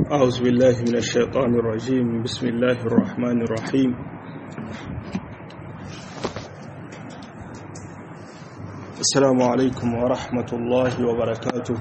أعوذ بالله من الشيطان الرجيم بسم الله الرحمن الرحيم السلام عليكم ورحمة الله وبركاته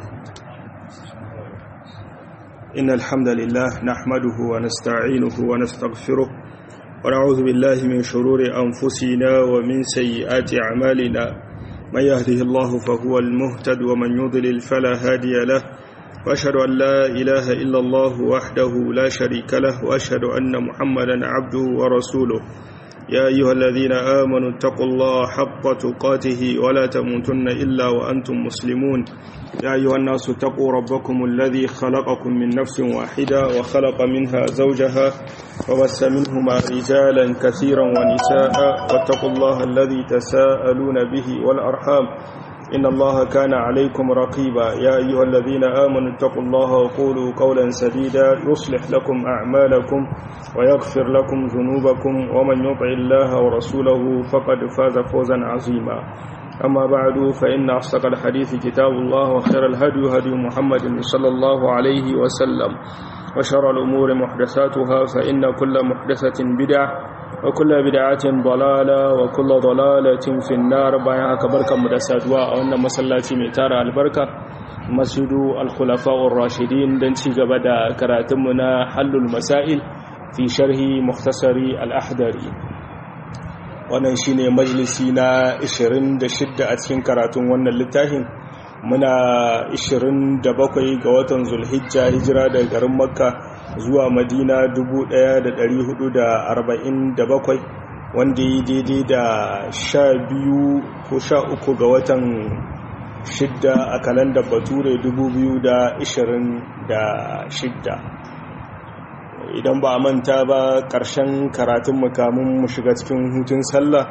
إن الحمد لله نحمده ونستعينه ونستغفره ونعوذ بالله من شرور أنفسنا ومن سيئات أعمالنا من يهده الله فهو المهتد ومن يضلل فلا هادي له وأشهد أن لا إله إلا الله وحده لا شريك له وأشهد أن محمدا عبده ورسوله يا أيها الذين آمنوا اتقوا الله حق تقاته ولا تموتن إلا وأنتم مسلمون يا أيها الناس اتقوا ربكم الذي خلقكم من نفس واحدة وخلق منها زوجها وبث منهما رجالا كثيرا ونساء واتقوا الله الذي تساءلون به والأرحام إن الله كان عليكم رقيبا يا أيها الذين آمنوا اتقوا الله وقولوا قولا سديدا يصلح لكم أعمالكم ويغفر لكم ذنوبكم ومن يطع الله ورسوله فقد فاز فوزا عظيما أما بعد فإن أصدق الحديث كتاب الله وخير الهدي هدي محمد صلى الله عليه وسلم وشر الأمور محدثاتها فإن كل محدثة بدعة وكل بدعة ضلالة وكل ضلالة في النار بايا كبركة مدسادوا وأن مسلاتي ميتار البركة مسجد الخلفاء الراشدين دنشي قبدا كراتمنا حل المسائل في شرح مختصر الأحدري wannan shine majalisi na 26 a cikin karatun wannan littafin muna 27 ga watan zulhijja hijira daga garin makka zuwa madina 1447 wanda yi daidai da 12 ko 13 ga watan 6 a kalandar bature 2026 idan ba a manta ba ƙarshen karatun mukamin mu shiga cikin hutun sallah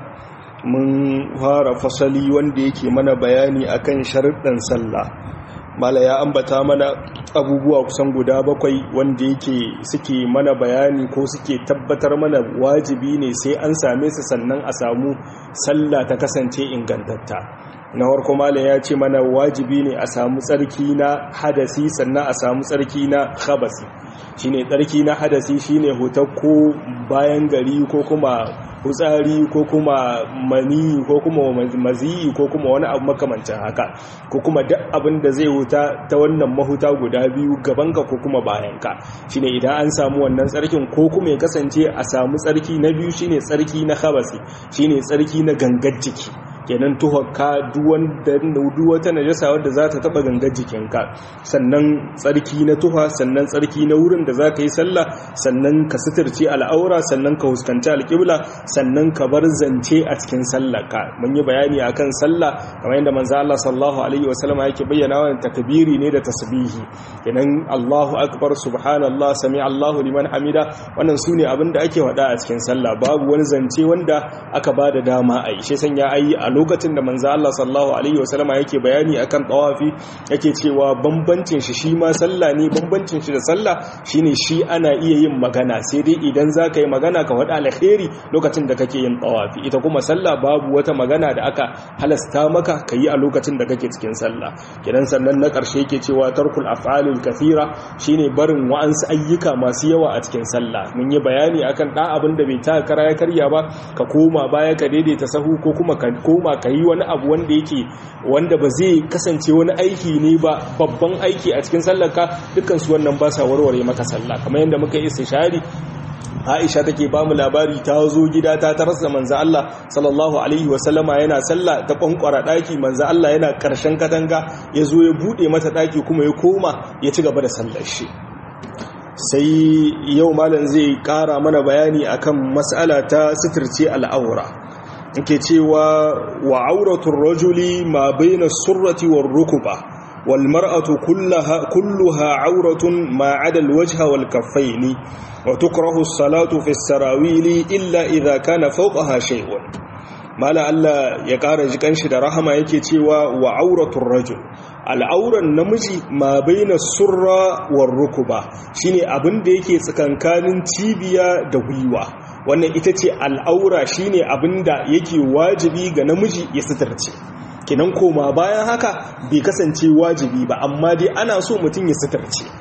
mun fara fasali wanda yake mana bayani akan sharuɗan sallah mala ya ambata mana abubuwa kusan guda bakwai wanda yake suke mana bayani ko suke tabbatar mana wajibi ne sai an same su sannan a samu sallah ta kasance ingantatta na farko malam ya ce mana wajibi ne a samu tsarki na hadasi sannan a samu tsarki na khabasi shine tsarki na hadasi shine hutar ko bayan gari ko kuma hutsari ko kuma mani ko kuma maziyi ko kuma wani abu makamancin haka ko kuma duk abin da zai huta ta wannan mahuta guda biyu gabanka ko kuma bayanka shine idan an samu wannan tsarkin ko kuma ya kasance a samu tsarki na biyu shine tsarki na khabasi shine tsarki na gangar jiki kenan tuhakka duk wata najasa wadda za ta taba gangar jikinka sannan tsarki na tuha sannan tsarki na wurin da za ka yi sallah sannan ka suturci al'aura sannan ka huskanci alƙibla sannan ka bar zance a cikin sallaka mun yi bayani akan sallah kamar yadda manzo Allah sallallahu alaihi wasallam yake bayyana wa takbiri ne da tasbihi kenan Allahu akbar subhanallah sami Allahu liman hamida wannan sune abin da ake wada a cikin sallah babu wani zance wanda aka bada dama a yi shi sanya ayi a lokacin da manzo Allah sallallahu alaihi wasallama yake bayani akan tawafi yake cewa bambancin shi shi ma sallah ne bambancin shi da sallah shine shi ana iya yin magana sai dai idan zaka yi magana ka wada alkhairi lokacin da kake yin tawafi ita kuma sallah babu wata magana da aka halasta maka kayi a lokacin da kake cikin sallah kidan sannan na karshe yake cewa tarkul af'alul kathira shine barin wa'ansu ayyuka masu yawa a cikin sallah mun yi bayani akan da abin da bai ta kara ya karya ba ka koma baya ka daidaita sahu ko kuma ka koma koma ka yi wani abu wanda yake wanda ba zai kasance wani aiki ne ba babban aiki a cikin sallarka dukansu wannan ba sa warware maka sallah kamar yadda muka yi istishari Aisha take ba mu labari ta zo gida ta tarasa manzo Allah sallallahu alaihi wasallama yana sallah ta kwankwara daki manzo Allah yana karshen katanga ya zo ya bude mata daki kuma ya koma ya ci gaba da sallar shi sai yau malam zai kara mana bayani akan mas'ala ta sitirce al'aura nke cewa wa auratul rajuli ma baina surrati war rukuba wal mar'atu kullaha kulluha auratun ma 'ada al wajha wal kaffaini wa tukrahu as-salatu fi as-sarawili illa idha kana fawqaha shay'un mala Allah ya kara jikan shi da rahama yake cewa wa auratul rajul al'auran namiji ma baina surra war rukuba shine abin da yake tsakankanin cibiya da gwiwa wannan ita ce al'aura shine abin da yake wajibi ga namiji ya sitarce kinan koma bayan haka bai kasance wajibi ba amma dai ana so mutum ya sitarce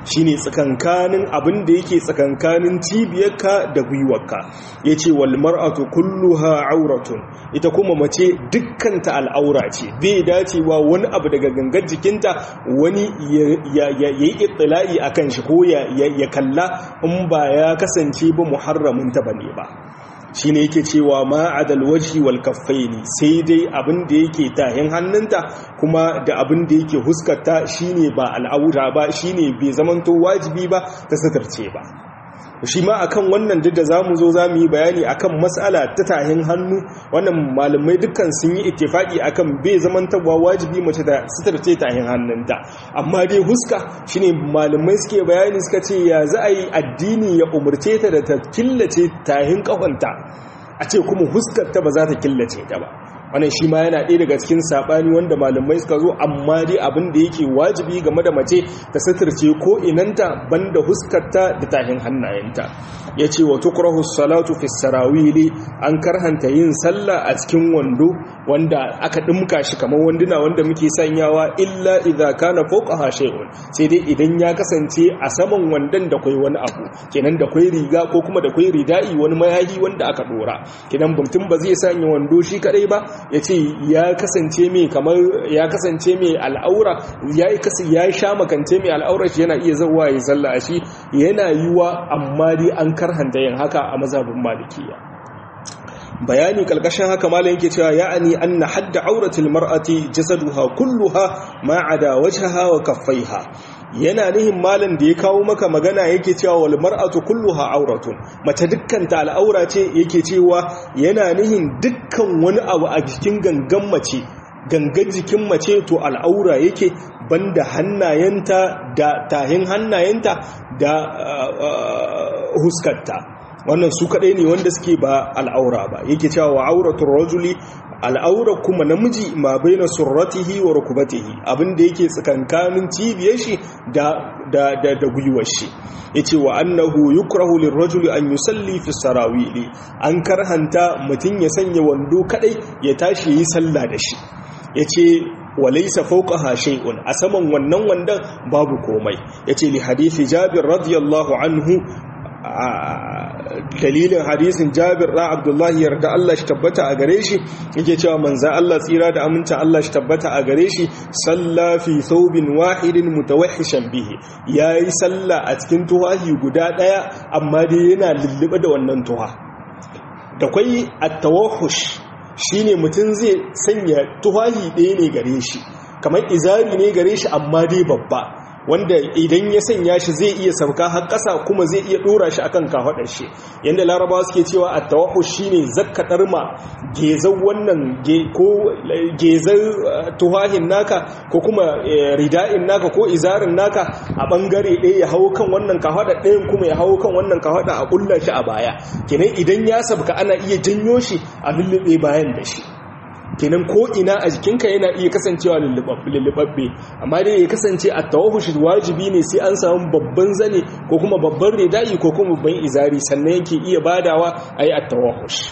shine tsakankanin abin da yake tsakankanin cibiyarka da gwiwarka yace wal mar'atu kulluha auratun ita kuma mace dukkanta al'aura ce bai dacewa wani abu daga gangar jikinta wani ya yi ittila'i akan shi ko ya kalla in ba ya kasance ba muharramin ta bane ba shi ne yake cewa ma'adal waji wal kaffaini sai dai abin da yake tahin hannunta kuma da abin da yake huskarta shine ba al'aura ba shine bai zamanto wajibi ba ta satarce ba shi ma akan wannan duk da zamu zo zamu yi bayani akan mas'ala ta tahin hannu wannan malamai dukkan sun yi ittifaki akan bai zamantawa wajibi mace da sitarce tahin hannunta amma dai huska shine malamai suke bayani suka ce ya za a yi addini ya umurce ta da ta killace tahin kafanta a ce kuma huskar ta ba za ta killace ta ba wannan shi ma yana ɗaya daga cikin saɓani wanda malamai suka zo amma dai abin da yake wajibi game da mace ta suturce ko inanta banda huskarta da tahin hannayenta ya ce wa tukrahu salatu fi sarawili an karhanta yin sallah a cikin wando wanda aka ɗimka shi kamar wanduna wanda muke sanyawa illa idza kana fawqaha shay'un sai dai idan ya kasance a saman wandon da kwai wani abu kenan da kwai riga ko kuma da kwai rida'i wani mayahi wanda aka dora kenan mutum ba zai sanya wando shi kadai ba ya ce ya kasance mai kamar ya kasance mai al'aura ya yi sha makance mai al'aura shi yana iya zauwa ya zalla a shi yana yiwa amma dai an karhanta yin haka a mazhabin malikiya bayani kalkashin haka malam yake cewa ya'ani anna hadda auratil mar'ati jasaduha kulluha ma ada wajhaha wa kaffaiha yana nihin malam da ya kawo maka magana yake cewa wal mar'atu kulluha auratun mace dukkan ta al'aura ce yake cewa yana nihin dukkan wani abu a jikin gangan mace gangan jikin mace to al'aura yake banda hannayenta da tahin hannayenta da huskarta wannan su kadai ne wanda suke ba al'aura ba yake cewa wa auratul rajuli al'aura kuma namiji ma baina surratihi wa rukbatihi abinda yake tsakankanin cibiyar shi da da da, da gwiwar shi yace wa annahu yukrahu lirrajuli an yusalli fi sarawili an karhanta mutun ya sanya wando kadai ya tashi yi sallah da shi yace walaisa fawqaha shay'un a saman wannan wandan babu komai yace li hadisi Jabir radiyallahu anhu dalilin hadisin Jabir da Abdullahi yarda Allah shi tabbata a gare shi yake cewa manzo Allah tsira da amincin Allah shi tabbata a gare shi salla fi thawbin wahidin mutawahhishan bihi yayi salla a cikin tuwahi guda daya amma dai yana lullube da wannan tuha da kwai at-tawahhush shine mutum zai sanya tuwahi ɗaya ne gare shi kamar izari ne gare shi amma dai babba wanda idan ya sanya shi zai iya sauka har ƙasa kuma zai iya ɗora shi akan kafaɗar shi yadda larabawa suke cewa a tawahu shine zakkatar ma gezan wannan ko gezan tuhahin naka ko kuma rida'in naka ko izarin naka a ɓangare ɗaya ya hau kan wannan kafaɗar ɗayan kuma ya hau kan wannan kafaɗa a ƙulla shi a baya kenan idan ya sabka ana iya janyo shi a lullube bayan da shi kenan ko ina a jikinka yana iya kasancewa lullubabbe amma dai ya kasance a tawahushi wajibi ne sai an samu babban zane ko kuma babban rida'i ko kuma babban izari sannan yake iya badawa a yi a tawahushi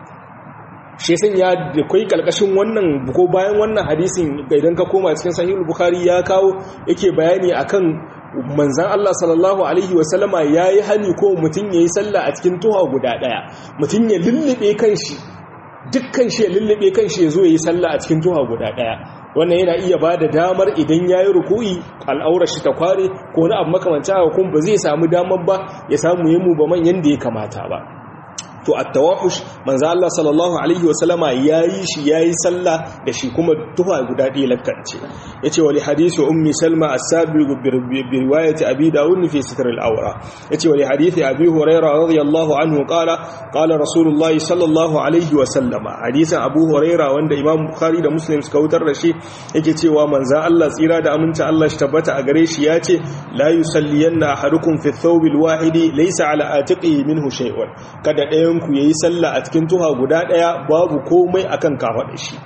shi sun ya da kwai kalkashin wannan ko bayan wannan hadisin idan ka koma cikin sahihul bukhari ya kawo yake bayani akan manzan Allah sallallahu Alaihi wasallama ya yi hani ko mutum ya yi sallah a cikin tuha guda ɗaya mutum ya lullube kan shi dukkan shi ya lullube kan shi ya zo ya yi sallah a cikin tuha guda ɗaya wannan yana iya ba da damar idan ya yi ruku'i al'aurar shi ta kware ko wani abu makamanci haka kuma ba zai samu damar ba ya samu yi mu ba man yadda ya kamata ba to at-tawahush manzo Allah sallallahu alaihi wasallama yayi shi yayi sallah da shi kuma tuha guda ɗaya lakkance yace wali hadisi ummi salma as-sabiq bi riwayati abi daud fi sitr al-awra yace wali hadisi abi hurairah radiyallahu anhu qala qala rasulullahi sallallahu alaihi wasallama hadisin abu hurairah wanda imam bukhari da muslim suka wutar da shi yake cewa manzo Allah tsira da aminta Allah shi tabbata a gare shi yace la yusalliyanna ahadukum fi thawb al-wahidi laysa ala atiqihi minhu shay'un kada ɗayan ku yayi sallah a cikin tuha guda ɗaya babu komai akan kafaɗa shi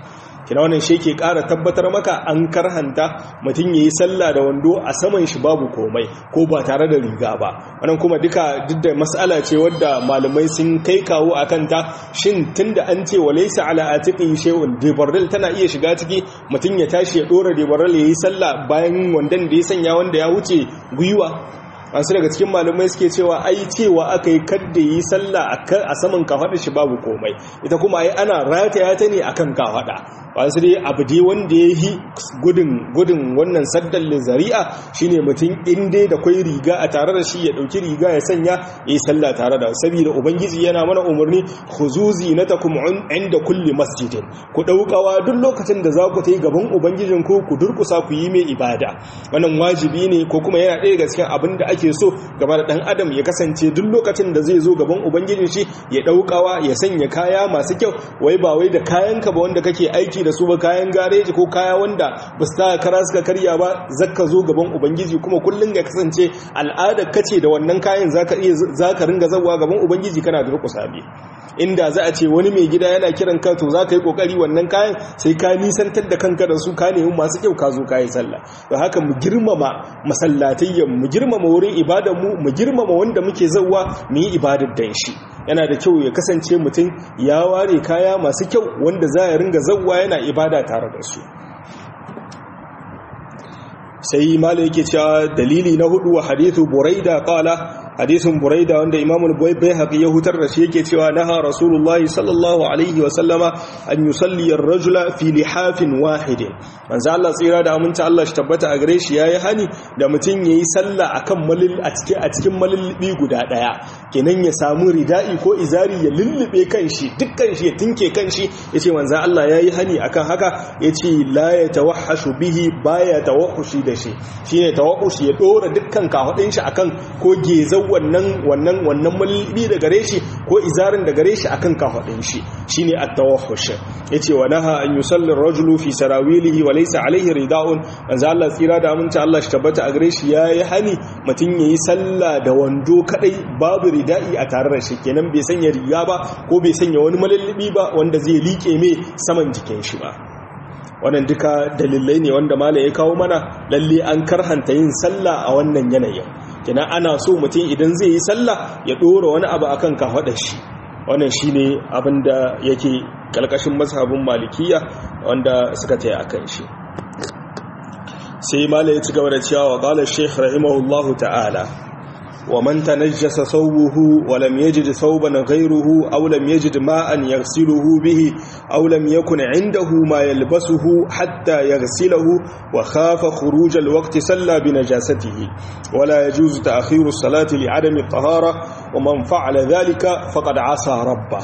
kina wannan shi ke ƙara tabbatar maka an karhanta mutum yayi sallah da wando a saman shi babu komai ko ba tare da riga ba wannan kuma duka duk da mas'ala ce wadda malamai sun kai kawo akan ta shin tunda an ce walaysa ala atiqi shay'un debarrel tana iya shiga ciki mutum ya tashi ya dora debarrel yayi sallah bayan wandan da ya sanya wanda ya wuce gwiwa wasu daga cikin malamai suke cewa ai cewa aka yi kadda yi sallah a saman kafaɗa shi babu komai ita kuma ai ana rataya ta ne akan kafaɗa wasu dai abu dai wanda ya yi gudun gudun wannan saddan zari'a shine mutum in dai da kwai riga a tare da shi ya ɗauki riga ya sanya ya yi sallah tare da saboda ubangiji yana mana umarni khuzuzi na takum inda kulli masjidin ku ɗaukawa duk lokacin da za ku ta yi gaban ubangijinku ku durkusa ku yi mai ibada wannan wajibi ne ko kuma yana ɗaya ga cikin abin da ake so gaba da ɗan adam ya kasance duk lokacin da zai zo gaban ubangijin shi ya ɗaukawa ya sanya kaya masu kyau wai ba wai da kayanka ba wanda kake aiki da su ba kayan gareji ko kaya wanda ba su taka kara suka karya ba zaka zo gaban ubangiji kuma kullum ya kasance al'adar kace da wannan kayan zaka iya zaka ringa zawa gaban ubangiji kana da rukusa bi inda za a ce wani mai gida yana kiran ka to za ka yi kokari wannan kayan sai ka nisantar da kanka da su ka nemi masu kyau ka zo ka yi sallah don haka mu girmama masallatayyan mu girmama wurin ibadar mu mu girmama wanda muke zauwa mu yi ibadar dan shi yana da kyau ya kasance mutum ya ware kaya masu kyau wanda za ya ringa zauwa yana ibada tare da su sai mala yake cewa dalili na hudu wa hadithu buraida qala hadisin buraida wanda imamul bayhaqi ya hutar da shi yake cewa naha rasulullahi sallallahu alaihi wa sallama an yusalli ar-rajula fi lihafin wahidin manzo Allah tsira da aminta Allah shi tabbata a gare shi yayi hani da mutun yayi sallah akan malil a cikin a cikin malilbi guda daya kenan ya samu rida'i ko izari ya lullube kanshi dukkan shi ya tinke kanshi yace manzo Allah yayi hani akan haka yace la yatawahhashu bihi baya tawahhushi da shi shine tawahhushi ya dora dukkan kahudin shi akan ko gezau wannan wannan wannan mulbi da gare shi ko izarin da gare shi akan kafadin shi shine at-tawahhush yace wa naha an yusalli ar-rajulu fi sarawilihi wa laysa alayhi rida'un manzo Allah tsira da aminci Allah shi tabbata a gare shi yayi hani mutun yayi sallah da wando kadai babu rida'i a tare da shi kenan bai sanya riga ba ko bai sanya wani malallibi ba wanda zai liƙe mai saman jikin shi ba wannan duka dalilai ne wanda malam ya kawo mana lalle an karhanta yin sallah a wannan yanayin kina ana so mutum idan zai yi sallah ya dora wani abu akan kafaɗar shi wannan shine abin da yake kalkashin mazhabin malikiya wanda suka taya akan shi sai malam ya ci gaba da cewa wa qala shaykh rahimahullahu ta'ala ومن تنجس ثوبه ولم يجد ثوبا غيره أو لم يجد ماء يغسله به أو لم يكن عنده ما يلبسه حتى يغسله وخاف خروج الوقت سلى بنجاسته ولا يجوز تأخير الصلاة لعدم الطهارة ومن فعل ذلك فقد عصى ربه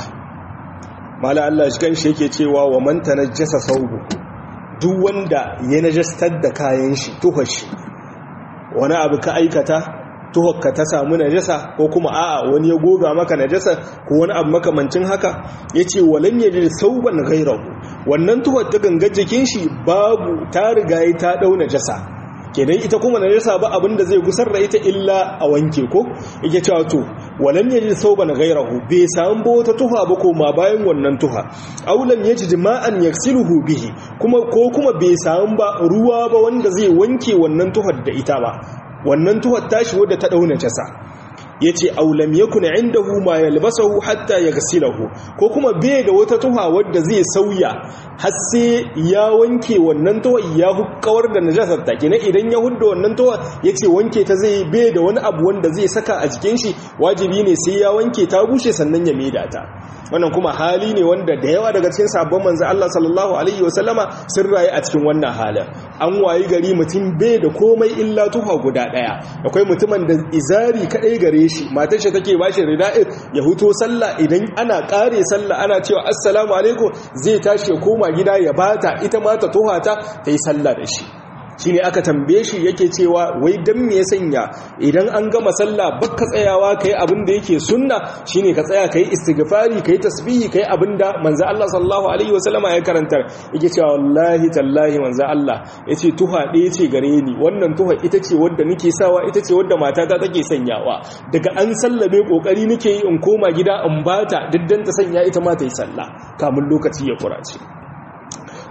ما لا الله شكان شيكي تيوا ومن تنجس ثوبه duk wanda ya najastar da kayan shi tuhashi wani abu ka aikata tuhokka ta samu najasa ko kuma a'a wani ya goga maka najasa ko wani abu makamancin haka yace walan yaji sauban ghairahu wannan tuhar ta gangar jikin shi babu ta riga ta dau najasa kenan ita kuma najasa ba abinda zai gusar da ita illa a wanke ko yake cewa to walam yaji sauban ghairahu bai samu ba wata tuha ba ko ma bayan wannan tuha aw lam yajid ma'an yaksiluhu bihi kuma ko kuma bai samu ba ruwa ba wanda zai wanke wannan tuhar da ita ba wannan tuhar tashi wadda ta dauna jasa yace aulam yakun indahu ma yalbasahu hatta yaghsilahu ko kuma bai da wata tuha wadda zai sauya har sai ya wanke wannan tuha ya hukkawar da najasar ta kina idan ya hudda wannan tuha yace wanke ta zai bai da wani abu wanda zai saka a jikin shi wajibi ne sai ya wanke ta bushe sannan ya maida ta wannan kuma hali ne wanda da yawa daga cikin sabon manzo Allah sallallahu alaihi wasallama sun rayu a cikin wannan halin an wayi gari mutum bai da komai illa tuha guda daya akwai mutumin da izari kadai gare shi matar shi take bashi rida'in ya huto sallah idan ana kare sallah ana cewa assalamu alaikum zai tashi ya koma gida ya bata ita ma ta tuha ta yi sallah da shi shine aka tambaye shi yake cewa wai dan me ya sanya idan an gama sallah baka tsayawa kai abin da yake sunna shine ka tsaya kai istighfari kai tasbihi kai abin da manzo Allah sallallahu alaihi wasallama ya karantar yake cewa wallahi tallahi manzo Allah yace tuha ɗaya ce gare ni wannan tuha ita ce wadda nake sawa ita ce wadda matata take sanyawa daga an sallame kokari nake yi in koma gida in bata diddan ta sanya ita ma ta yi sallah kamun lokaci ya kurace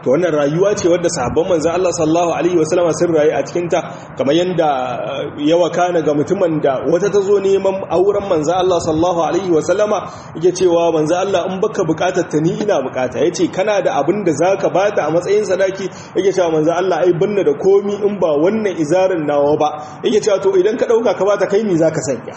to wannan rayuwa ce wadda sahabban manzo Allah sallallahu alaihi wasallam sun rayu a cikin ta kamar yanda yawa kana ga mutumin da wata ta zo neman auren manzo Allah sallallahu alaihi wasallama yake cewa manzo Allah in baka bukatar ta ni ina bukata yace kana da abin da zaka bata a matsayin sadaki yake cewa manzo Allah ai binne da komi in ba wannan izarin nawa ba yake cewa to idan ka dauka ka bata kai mi zaka sanya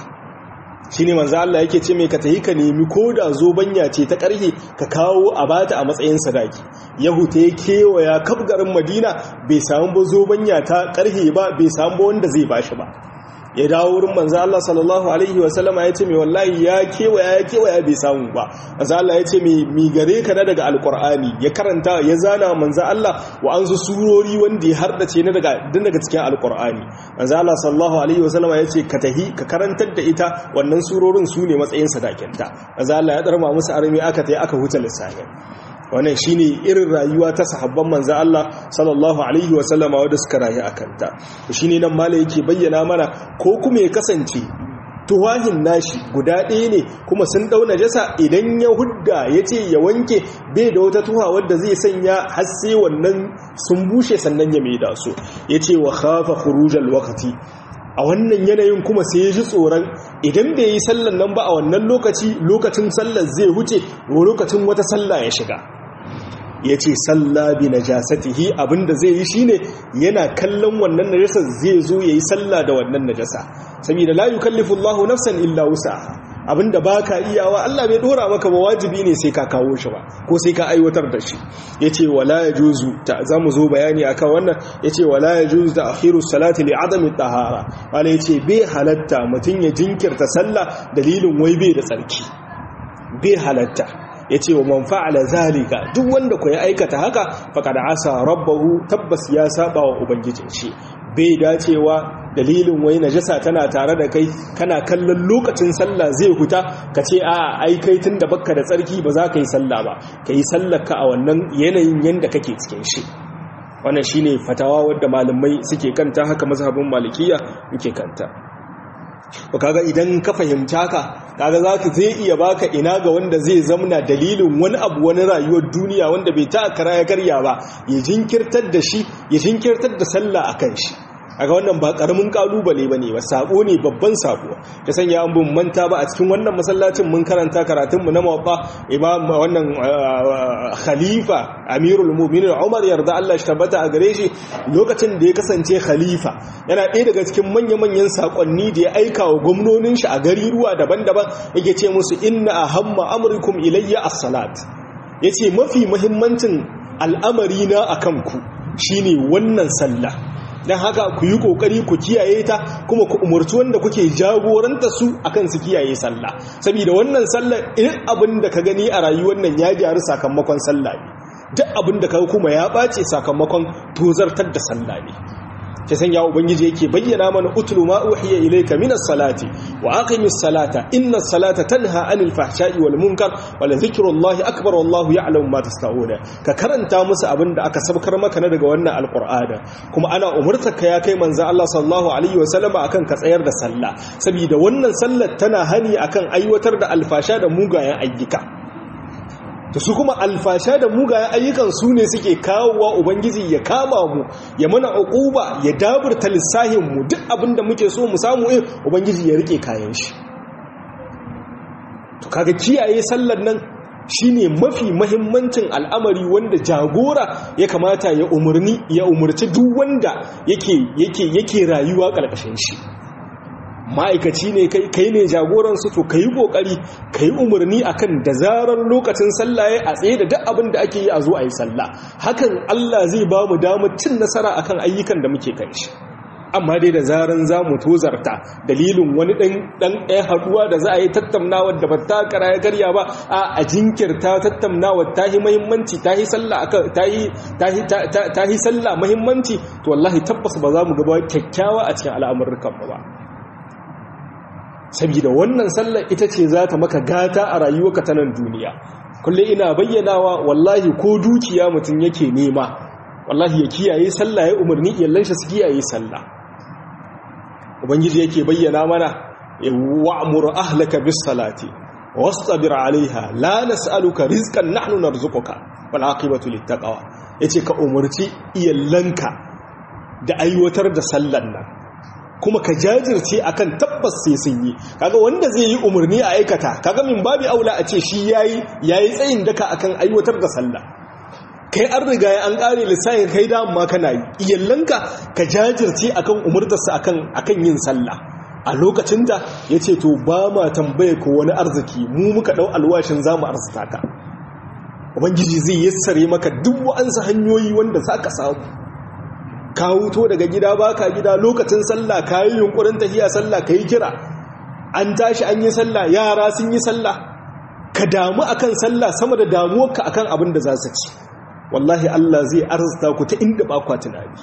shine manzo Allah yake ce mai ka tahi ka nemi koda zobanya ce ta karhe ka kawo a bata a matsayin sadaki yahuta ya kewaya kafgarin madina bai samu ba zobanya ta karhe ba bai samu ba wanda zai bashi ba ya dawo wurin manzo Allah sallallahu alaihi wa sallama ya ce mai wallahi ya kewaya ya kewaya bai samu ba manzo Allah ya ce mai mi gare ka na daga alqur'ani ya karanta ya zana manzo Allah wa an su surori wanda ya hardace na daga din daga cikin alqur'ani manzo Allah sallallahu alaihi wa sallama ya ce ka tahi ka karantar da ita wannan surorin su ne matsayin sadakinta manzo Allah ya darma musu armi aka tayi aka huta lissafin wannan shine irin rayuwa ta sahabban manzo Allah sallallahu alaihi wa sallama wanda suka rayu akan ta shine nan mala yake bayyana mana ko kuma ya kasance tuwahin nashi guda ɗaya ne kuma sun ɗau najasa idan ya hudda ya ce ya wanke bai da wata tuha wadda zai sanya har sai wannan sun bushe sannan ya mai da su ya ce wa khafa khurujal waqti a wannan yanayin kuma sai ya ji tsoron idan bai yi sallan nan ba a wannan lokaci lokacin sallar zai huce lokacin wata sallah ya shiga ya ce salla bi najasatihi abinda zai yi shine yana kallon wannan najasa zai zo yayi sallah da wannan najasa saboda la yukallifu Allahu nafsan illa wusaha abinda baka iyawa Allah bai dora maka ba wajibi ne sai ka kawo shi ba ko sai ka aiwatar da shi yace wala yajuzu ta zamu zo bayani akan wannan yace wala yajuzu da akhiru salati li adami tahara wala yace bai halatta mutun ya jinkirta sallah dalilin wai bai da tsarki bai halatta ya ce wa man fa'ala zalika duk wanda ku ya aikata haka faƙada asa rabbahu tabbas ya saba wa ubangijin shi bai dacewa dalilin wai najasa tana tare da kai kana kallon lokacin sallah zai huta ka ce a ai kai tun da bakka da tsarki ba za ka yi sallah ba ka yi sallarka a wannan yanayin yanda kake cikin shi wannan shine fatawa wadda malamai suke kanta haka mazhabin malikiya muke kanta ba kaga idan ka fahimta ka kaga zaka zai iya baka ina ga wanda zai zamna dalilin wani abu wani rayuwar duniya wanda bai ta kara ya karya ba ya jinkirtar da shi ya jinkirtar da sallah akan shi aga wannan ba karamin kalubale bane ba sako ne babban sako ta sanya an bin manta ba a cikin wannan masallacin mun karanta karatun mu na mawqa imam wannan khalifa amirul mu'minin Umar yarda Allah shi tabbata a gare shi lokacin da ya kasance khalifa yana ɗaya daga cikin manya-manyan sakonni da ya aika wa gwamnonin shi a gari ruwa daban-daban yake ce musu inna ahamma amrikum ilayya as-salat yace mafi muhimmancin al'amari na akan ku shine wannan sallah don haka ku yi kokari ku kiyaye ta kuma ku umarci wanda kuke jagoranta su akan su kiyaye sallah saboda wannan sallah irin abin da ka gani a rayuwar nan ya gyaru sakamakon sallah ne duk abin da ka kuma ya ɓace sakamakon tozartar da sallah ne ta sanya ubangiji yake bayyana mana utlu ma uhiya ilayka minas salati wa aqimis salata innas salata tanha anil fahsha'i wal munkar wa la dhikrullahi akbar wallahu ya'lamu ma tasta'una ka karanta musu abinda aka sabkar maka na daga wannan alqur'ana kuma ana umurtarka ya kai manzo Allah sallallahu alaihi wa sallama akan ka tsayar da sallah saboda wannan sallar tana hani akan aiwatar da alfasha da mugayen ayyuka to su kuma alfasha da mugayen ayyukan su ne suke kawowa ubangiji ya kama mu ya mana uquba ya daburta lissahin mu duk abinda muke so mu samu in ubangiji ya rike kayan shi to kaga kiyaye sallar nan shine mafi mahimmancin al'amari wanda jagora ya kamata ya umurni ya umurci duk wanda yake yake yake rayuwa karkashin shi ma'aikaci ne kai ne jagoransu to ka yi ƙoƙari ka yi umarni a kan da zarar lokacin sallaye a tsaye da duk abin da ake yi a zo a yi sallah hakan Allah zai ba mu damar cin nasara a kan ayyukan da muke kan shi amma dai da zarar za mu tozarta dalilin wani ɗan ɗaya haɗuwa da za a yi tattaunawa da ba ta kara ya karya ba a jinkirta tattaunawa ta yi mahimmanci ta yi sallah mahimmanci to wallahi tabbas ba za mu gaba kyakkyawa a cikin al'amurkan ba saboda wannan sallar ita ce za ta maka gata a rayuwarka ta nan duniya kulle ina bayyanawa wallahi ko dukiya mutum yake nema wallahi ya kiyaye sallah ya umarni iyallan shi su kiyaye sallah ubangiji yake bayyana mana wa'mur ahlaka bis salati wastabir alaiha la nas'aluka rizqan nahnu narzuquka wal aqibatu littaqwa yace ka umurci iyallanka da aiwatar da sallan nan kuma ka jajirce akan tabbas sai sun yi kaga wanda zai yi umarni a aikata kaga min babi aula a ce shi yayi yayi tsayin daka akan aiwatar da sallah kai an riga ya an kare lissafin kai da amma kana yi iyallanka ka jajirce akan umurtarsa akan akan yin sallah a lokacin da yace to ba ma tambaye ko wani arziki mu muka dau alwashin zamu arzuta ka ubangiji zai yassare maka duk wa'ansu hanyoyi wanda zaka samu ka huto daga gida baka gida lokacin sallah ka yi yunkurin tafiya sallah ka yi kira an tashi an yi sallah yara sun yi sallah ka damu akan sallah sama da damuwarka akan abin da za su ci wallahi Allah zai arzuta ku ta inda ba kwa tunani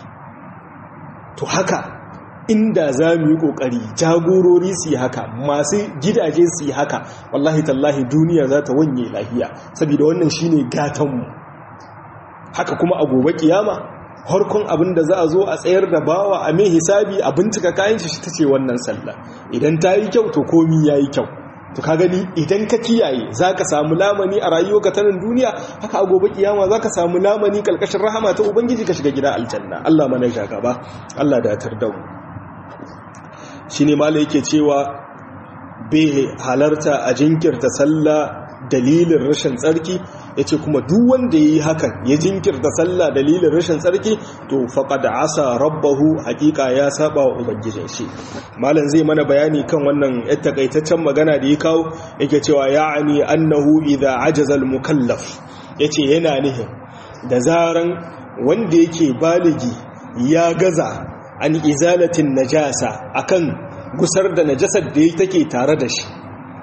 to haka inda za mu yi kokari jagorori su yi haka masu gidaje su yi haka wallahi tallahi duniya za ta wanye lahiya saboda wannan shine gatanmu haka kuma a gobe kiyama harkon abin da za a zo a tsayar da bawa a mai hisabi a bincika kayan shi ta ce wannan sallah idan ta yi kyau to komi ya yi kyau to ka gani idan ka kiyaye za ka samu lamani a rayuwa ta nan duniya haka a gobe kiyama za ka samu lamani kalkashin rahama ta ubangiji ka shiga gida aljanna allah mana ja gaba allah da tar da mu shi ne mala yake cewa bai halarta a jinkirta sallah dalilin rashin tsarki ya ce kuma duk wanda ya yi hakan ya jinkirta sallah dalilin rashin tsarki to faƙada asa rabbahu hakika ya saba wa ubangijin shi malam zai mana bayani kan wannan yadda takaitaccen magana da ya kawo yake cewa ya'ani annahu idza ajaza al-mukallaf yace yana nihin da zaran wanda yake baligi ya gaza an izalatin najasa akan gusar da najasar da take tare da shi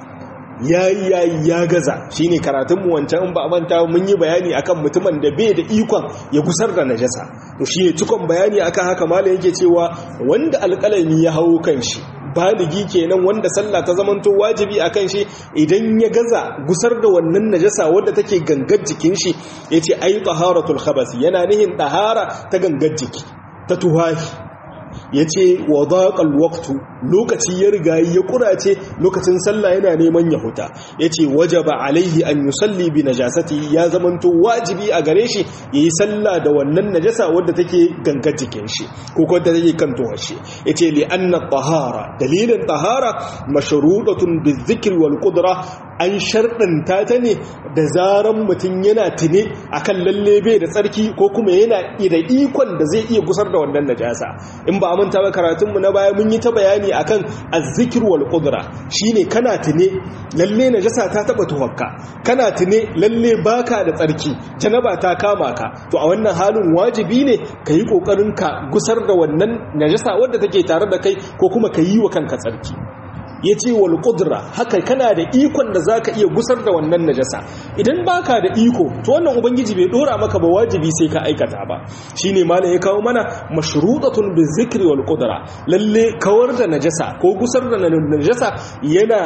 yayi yayi ya gaza shine karatun mu wancan ba manta mun yi bayani akan mutumin da bai da ikon ya gusar da najasa to shine cikon bayani akan haka malam yake cewa wanda alƙalami ya hawo kan shi baligi kenan wanda sallah ta zamanto wajibi akan shi idan ya gaza gusar da wannan najasa wadda take gangar jikin shi yace ai taharatul khabas yana nihin tahara ta gangar jiki ta tuhahi ya ce wa zaƙal waktu lokaci ya riga ya ƙurace lokacin sallah yana neman ya huta ya ce waje ba alaihi an yi salli bi najasati ya zamanto wajibi a gare shi ya yi sallah da wannan najasa wadda take gangar jikin shi ko wadda take kan tuwar shi ya ce li anna tahara dalilin tahara mashruɗatun bi zikir wal qudra an sharɗanta ta ne da zaran mutum yana tune akan lalle bai da tsarki ko kuma yana da ikon da zai iya gusar da wannan najasa in ba manta ba karatunmu na baya mun yi ta bayani akan azzikir wal qudra shine kana tune lalle najasa ta taba tuhakka kana tune lalle baka da tsarki janaba ta kama ka to a wannan halin wajibi ne ka yi kokarin ka gusar da wannan najasa wadda take tare da kai ko kuma ka yi wa kanka tsarki ya ce wal ƙudura haka kana da ikon da za ka iya gusar da wannan najasa idan baka da iko to wannan ubangiji bai dora maka ba wajibi sai ka aikata ba shi ne malam ya kawo mana mashruɗatun bi zikri wal ƙudura lalle kawar da najasa ko gusar da najasa yana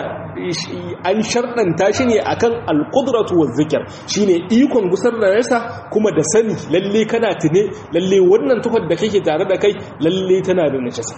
an sharɗanta shi ne akan al ƙudratu wa zikir shi ne ikon gusar da najasa kuma da sani lalle kana tune lalle wannan tuhar da kake tare da kai lalle tana da najasa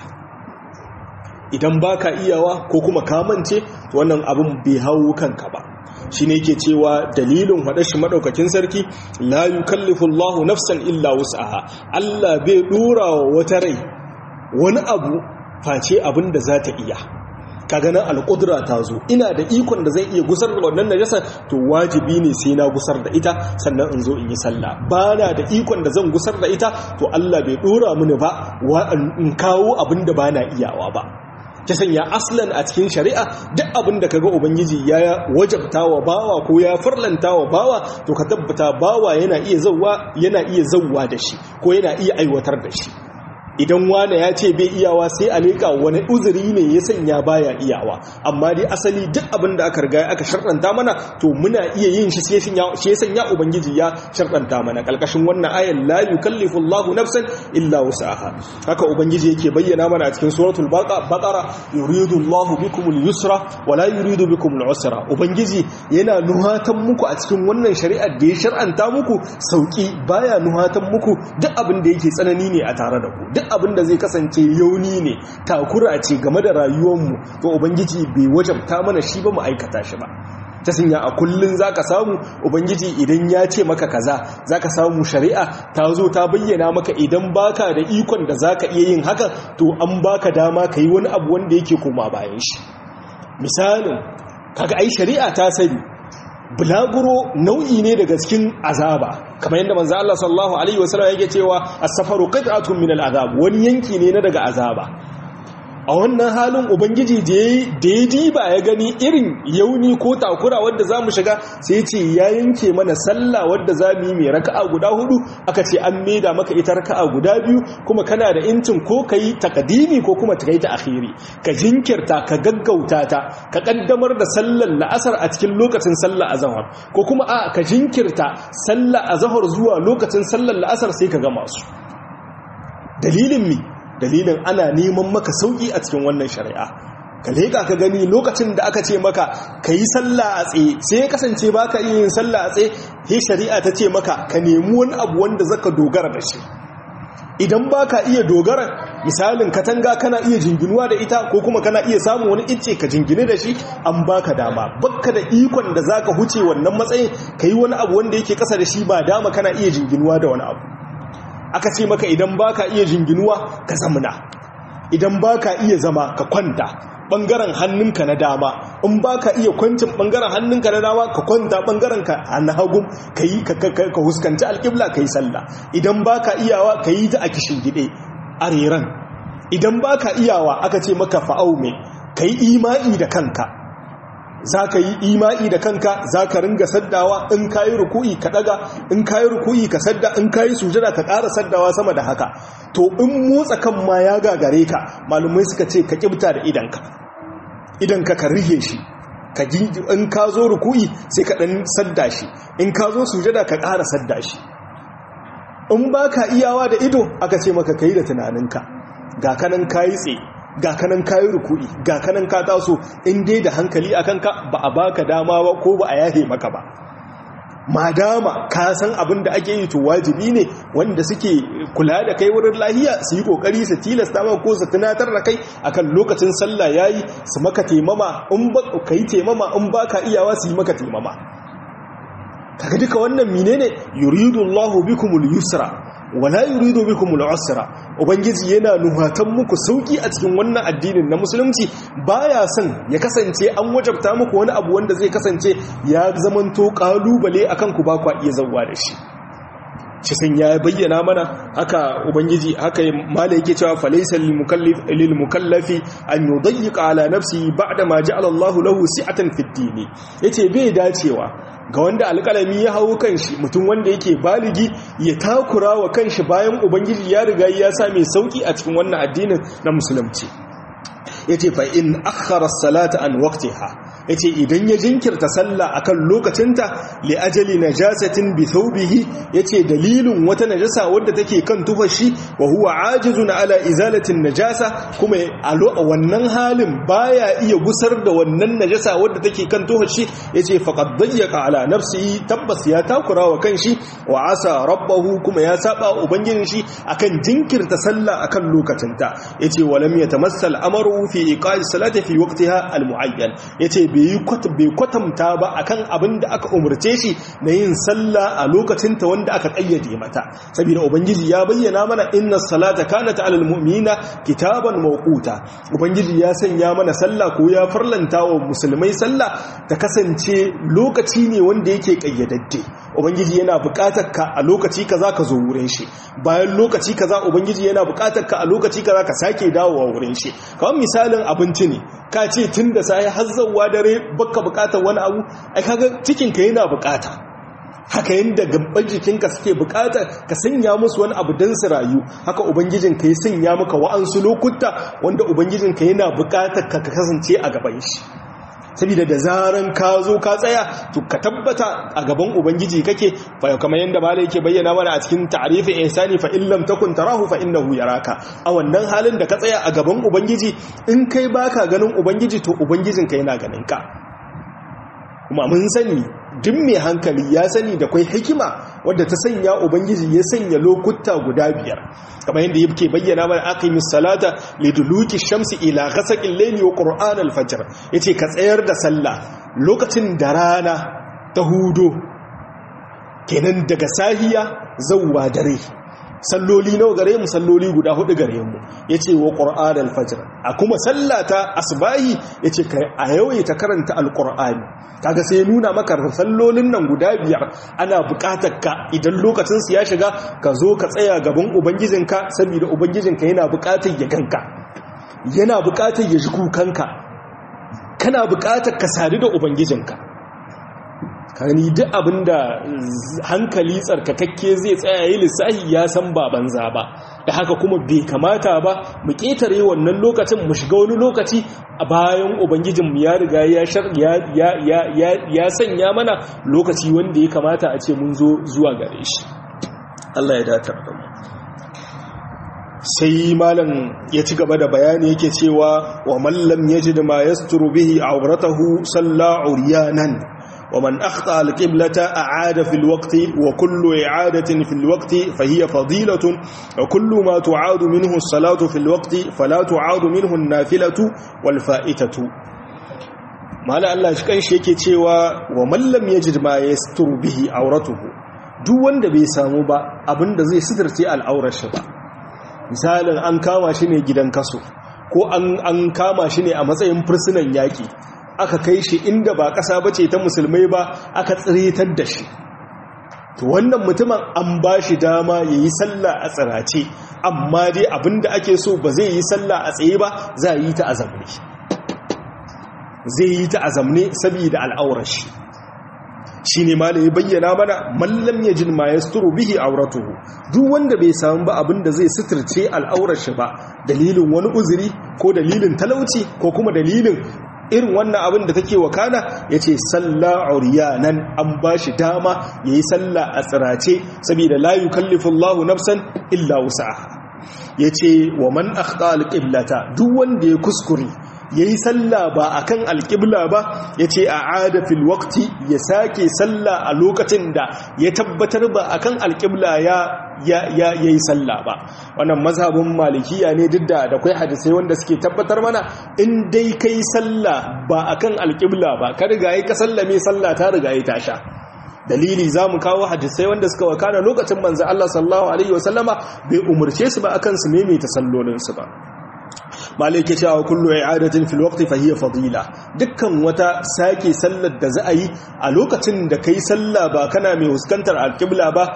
idan ba ka iyawa ko kuma kamance wannan abin bai hau kanka ba shi ne ke cewa dalilin shi maɗaukakin sarki la yi kallifullahu nafsan illa wus'aha Allah bai ɗora wa wata rai wani abu face abin da za ta iya ka ganin alƙudura ta zo ina da ikon da zai iya gusar da wannan najasa to wajibi ne sai na gusar da ita sannan in zo in yi sallah ba na da ikon da zan gusar da ita to Allah bai ɗora mini ba in kawo abin da ba na iyawa ba ta sanya aslan a cikin shari'a duk abin da kaga ubangiji ya wajabta wa bawa ko ya farlanta wa bawa to ka tabbata bawa yana iya zawwa yana iya zawwa da shi ko yana iya aiwatar da shi idan wane ya ce bai iyawa sai a leƙa wani uzuri ne ya sanya baya iyawa amma dai asali duk abin da aka riga aka sharɗanta mana to muna iya yin shi sai ya sanya ubangiji ya sharɗanta mana ƙalƙashin wannan ayan la yukallifu Allahu nafsan illa wus'aha haka ubangiji yake bayyana mana a cikin suratul baqara yuridu Allahu bikum al-yusra wa la yuridu bikum al-usra ubangiji yana nuhatan muku a cikin wannan shari'ar da ya shar'anta muku sauki baya nuhatan muku duk abin da yake tsanani ne a tare da ku duk abin da zai kasance yauni ne takura ce game da rayuwarmu to ubangiji bai wajabta mana shi ba mu aikata shi ba ta sanya a kullun zaka samu ubangiji idan ya ce maka kaza zaka samu shari'a ta zo ta bayyana maka idan baka da ikon da zaka iya yin hakan to an baka dama kai wani abu wanda yake koma bayan shi misalin kaga ai shari'a ta sani bulaguro nau'i ne daga cikin azaba kamar yadda manzo Allah sallallahu alaihi wasallam yake cewa as-safaru qit'atun min al-azab wani yanki ne na daga azaba a wannan halin ubangiji da ya diba ya gani irin yauni ko takura wadda za mu shiga sai ce ya yanke mana sallah wadda za mu yi mai raka'a guda hudu aka ce an maida maka ita raka'a guda biyu kuma kana da incin ko ka yi takadimi ko kuma ta yi ta akhiri ka jinkirta ka gaggauta ta ka kaddamar da sallar la'asar a cikin lokacin sallar azahar ko kuma a ka jinkirta sallar azahar zuwa lokacin sallar la'asar sai ka gama su dalilin mi dalilin ana neman maka sauki a cikin wannan shari'a ka leƙa ka gani lokacin da aka ce maka ka yi sallah a tsaye sai ya kasance ba ka iya yin sallah a tsaye he shari'a ta ce maka ka nemi wani abu wanda zaka dogara da shi idan ba ka iya dogara misalin katanga kana iya jinginuwa da ita ko kuma kana iya samun wani icce ka jingine da shi an baka dama bakka da ikon da zaka huce wannan matsayin ka yi wani abu wanda yake kasa da shi ba dama kana iya jinginuwa da wani abu aka ce maka idan baka iya jinginuwa ka zamuna idan baka iya zama ka kwanta bangaren hannunka na dama in baka iya kwancin bangaren hannunka na dama ka kwanta bangaren ka na hagu ka yi ka huskanci alƙibla ka yi sallah idan baka iyawa ka yi ta a kishin gide a reran idan baka iyawa aka ce maka fa'aume ka yi imani da kanka za ka yi imai da kanka za ka ringa saddawa in ka yi ruku'i ka daga in ka yi ruku'i ka sadda in ka yi sujada ka ƙara saddawa sama da haka to in motsa kan ma ya gagare ka malumai suka ce ka kibta da idanka idanka ka rige shi ka in ka zo ruku'i sai ka ɗan sadda shi in ka zo sujada ka ƙara sadda shi in ba ka iyawa da ido aka ce maka ka yi da tunaninka ga kanan ka yi tsaye ga kanan kayi rukudi ga kanan ka taso in dai da hankali a kanka ba a baka dama ba ko ba a yahe maka ba madama ka san abin da ake yi to wajibi ne wanda suke kula da kai wurin lahiya su yi kokari su tilasta maka ko su tunatar da kai akan lokacin sallah yayi su maka taimama in ba kai taimama in baka iyawa su yi maka taimama kaga duka wannan menene yuridu Allahu bikumul yusra wala yuridu bikumul usra ubangiji yana nuhatan muku sauki a cikin wannan addinin na musulunci baya son ya kasance an wajabta muku wani abu wanda zai kasance ya zamanto kalubale akan ku ba ku iya zawwa da shi shi sun ya bayyana mana haka ubangiji haka mala yake cewa falaysa lil mukallafi an yudayyiqa ala nafsi ba'da ma ja'ala Allahu lahu si'atan fid din yace bai dacewa ga wanda alƙalami ya hawo kanshi mutum wanda yake baligi ya takura wa kanshi bayan ubangiji ya riga ya sa mai sauki a cikin wannan addinin na musulunci yace fa in akhara as-salata an waqtiha yace idan ya jinkirta sallah akan lokacinta li ajali najasatin bi thawbihi yace dalilin wata najasa wadda take kan tufashi wa huwa ajizun ala izalati najasa kuma a wannan halin baya iya gusar da wannan najasa wadda take kan tufashi yace faqad dayyaqa ala nafsihi tabbas ya takura wa kanshi wa asa rabbahu kuma ya saba ubangijin shi akan jinkirta sallah akan lokacinta yace walam yatamassal amru fi iqa'i salati fi waqtiha almuayyan yace bai kwatanta ba akan abin da aka umarce shi na yin sallah a lokacin ta wanda aka kayyade mata saboda ubangiji ya bayyana mana inna salata kanat alal mu'minina kitaban mawquta ubangiji ya sanya mana sallah ko ya farlanta wa musulmai sallah ta kasance lokaci ne wanda yake kayyadadde ubangiji yana buƙatar ka a lokaci kaza ka zo wurin shi bayan lokaci kaza ubangiji yana buƙatar ka a lokaci kaza ka sake dawowa wurin shi kamar misalin abinci ne ka ce tun da sai har zawwa dare baka buƙatar wani abu ai kaga cikin ka yana buƙata haka yadda gaban jikinka suke bukata ka sanya musu wani abu don su rayu haka ubangijinka ya sanya maka wa'ansu lokuta wanda ubangijinka yana bukatar ka kasance a gaban shi saboda da zaran ka zo ka tsaya to ka tabbata a gaban ubangiji kake fa kamar yanda malai yake bayyana mana a cikin ta'rifi ihsani fa illam takun tarahu fa innahu yaraka a wannan halin da ka tsaya a gaban ubangiji in kai baka ganin ubangiji to ubangijinka yana ganin ka kuma mun sani duk mai hankali ya sani da kwai hikima wadda ta sanya ubangiji ya sanya lokuta guda biyar kamar yadda yake bayyana mana aqimis salata liduluki shamsi ila ghasaqil layli wa qur'an al-fajr yace ka tsayar da sallah lokacin da rana ta hudo kenan daga sahiya zawwa dare salloli nawa gare mu salloli guda hudu gare mu yace wa qur'an al-fajr a kuma sallata asbahi yace kai a yawaita karanta al-qur'ani kaga sai nuna maka sallolin nan guda biyar ana buƙatar ka idan lokacin su ya shiga ka zo ka tsaya gaban ubangijinka saboda ubangijinka yana buƙatar ya ganka yana buƙatar ya ji kukanka kana buƙatar ka sadu da ubangijinka kani duk abinda hankali tsarkakakke zai tsaya yi lissahi ya san ba banza ba da haka kuma bai kamata ba mu ƙetare wannan lokacin mu shiga wani lokaci a bayan ubangijinmu ya riga ya sanya mana lokaci wanda ya kamata a ce mun zo zuwa gare shi Allah ya datar da mu sai malam ya ci gaba da bayani yake cewa wa mallam yajid ma yasturu bihi awratahu salla uryanan ومن أخطأ القبلة أعاد في الوقت وكل إعادة في الوقت فهي فضيلة وكل ما تعاد منه الصلاة في الوقت فلا تعاد منه النافلة والفائتة ما لا الله شكان شيكي تيوى ومن لم يجد ما يستر به عورته duk wanda bai samu ba abinda zai sitirce al'aurar shi ba misalin an kama shi ne gidan kaso ko an kama shi ne a matsayin fursunan yaƙi aka kai shi inda ba ƙasa bace ta musulmai ba aka tsiritar da shi to wannan mutumin an ba shi dama ya yi sallah a tsirace amma dai abinda ake so ba zai yi sallah a tsaye ba za a yi ta azamne zai yi ta azamne saboda al'aurar shi shi ne ma da ya bayyana mana mallam ya jin ma ya sturu bihi auratuhu duk wanda bai samu ba abinda zai suturce al'aurar shi ba dalilin wani uzuri ko dalilin talauci ko kuma dalilin irin wannan abin da take wakana ya ce salla nan an ba shi dama ya yi salla a tsirace saboda layu kallifullahu nafsan illa wusa'a ya ce wa man akhta alƙiblata duk wanda ya kuskure ya yi salla ba a kan alƙibla ba ya ce a ada fil wakti ya sake salla a lokacin da ya tabbatar ba a kan alƙibla ya yi salla ba wannan mazhabin malikiya ne duk da da kwai hadisai wanda suke tabbatar mana in dai kai salla ba a kan alƙibla ba ka riga yi ka sallame salla ta riga yi tasha dalili za mu kawo hadisai wanda suka wakana lokacin manzo Allah sallallahu alaihi wasallama bai umarce su ba akan su maimaita sallolinsu ba malai ke cewa kullu i'adatin fil waqti fa hiya fadila dukkan wata sake sallar da za a yi a lokacin da kai sallah ba kana mai huskantar alqibla ba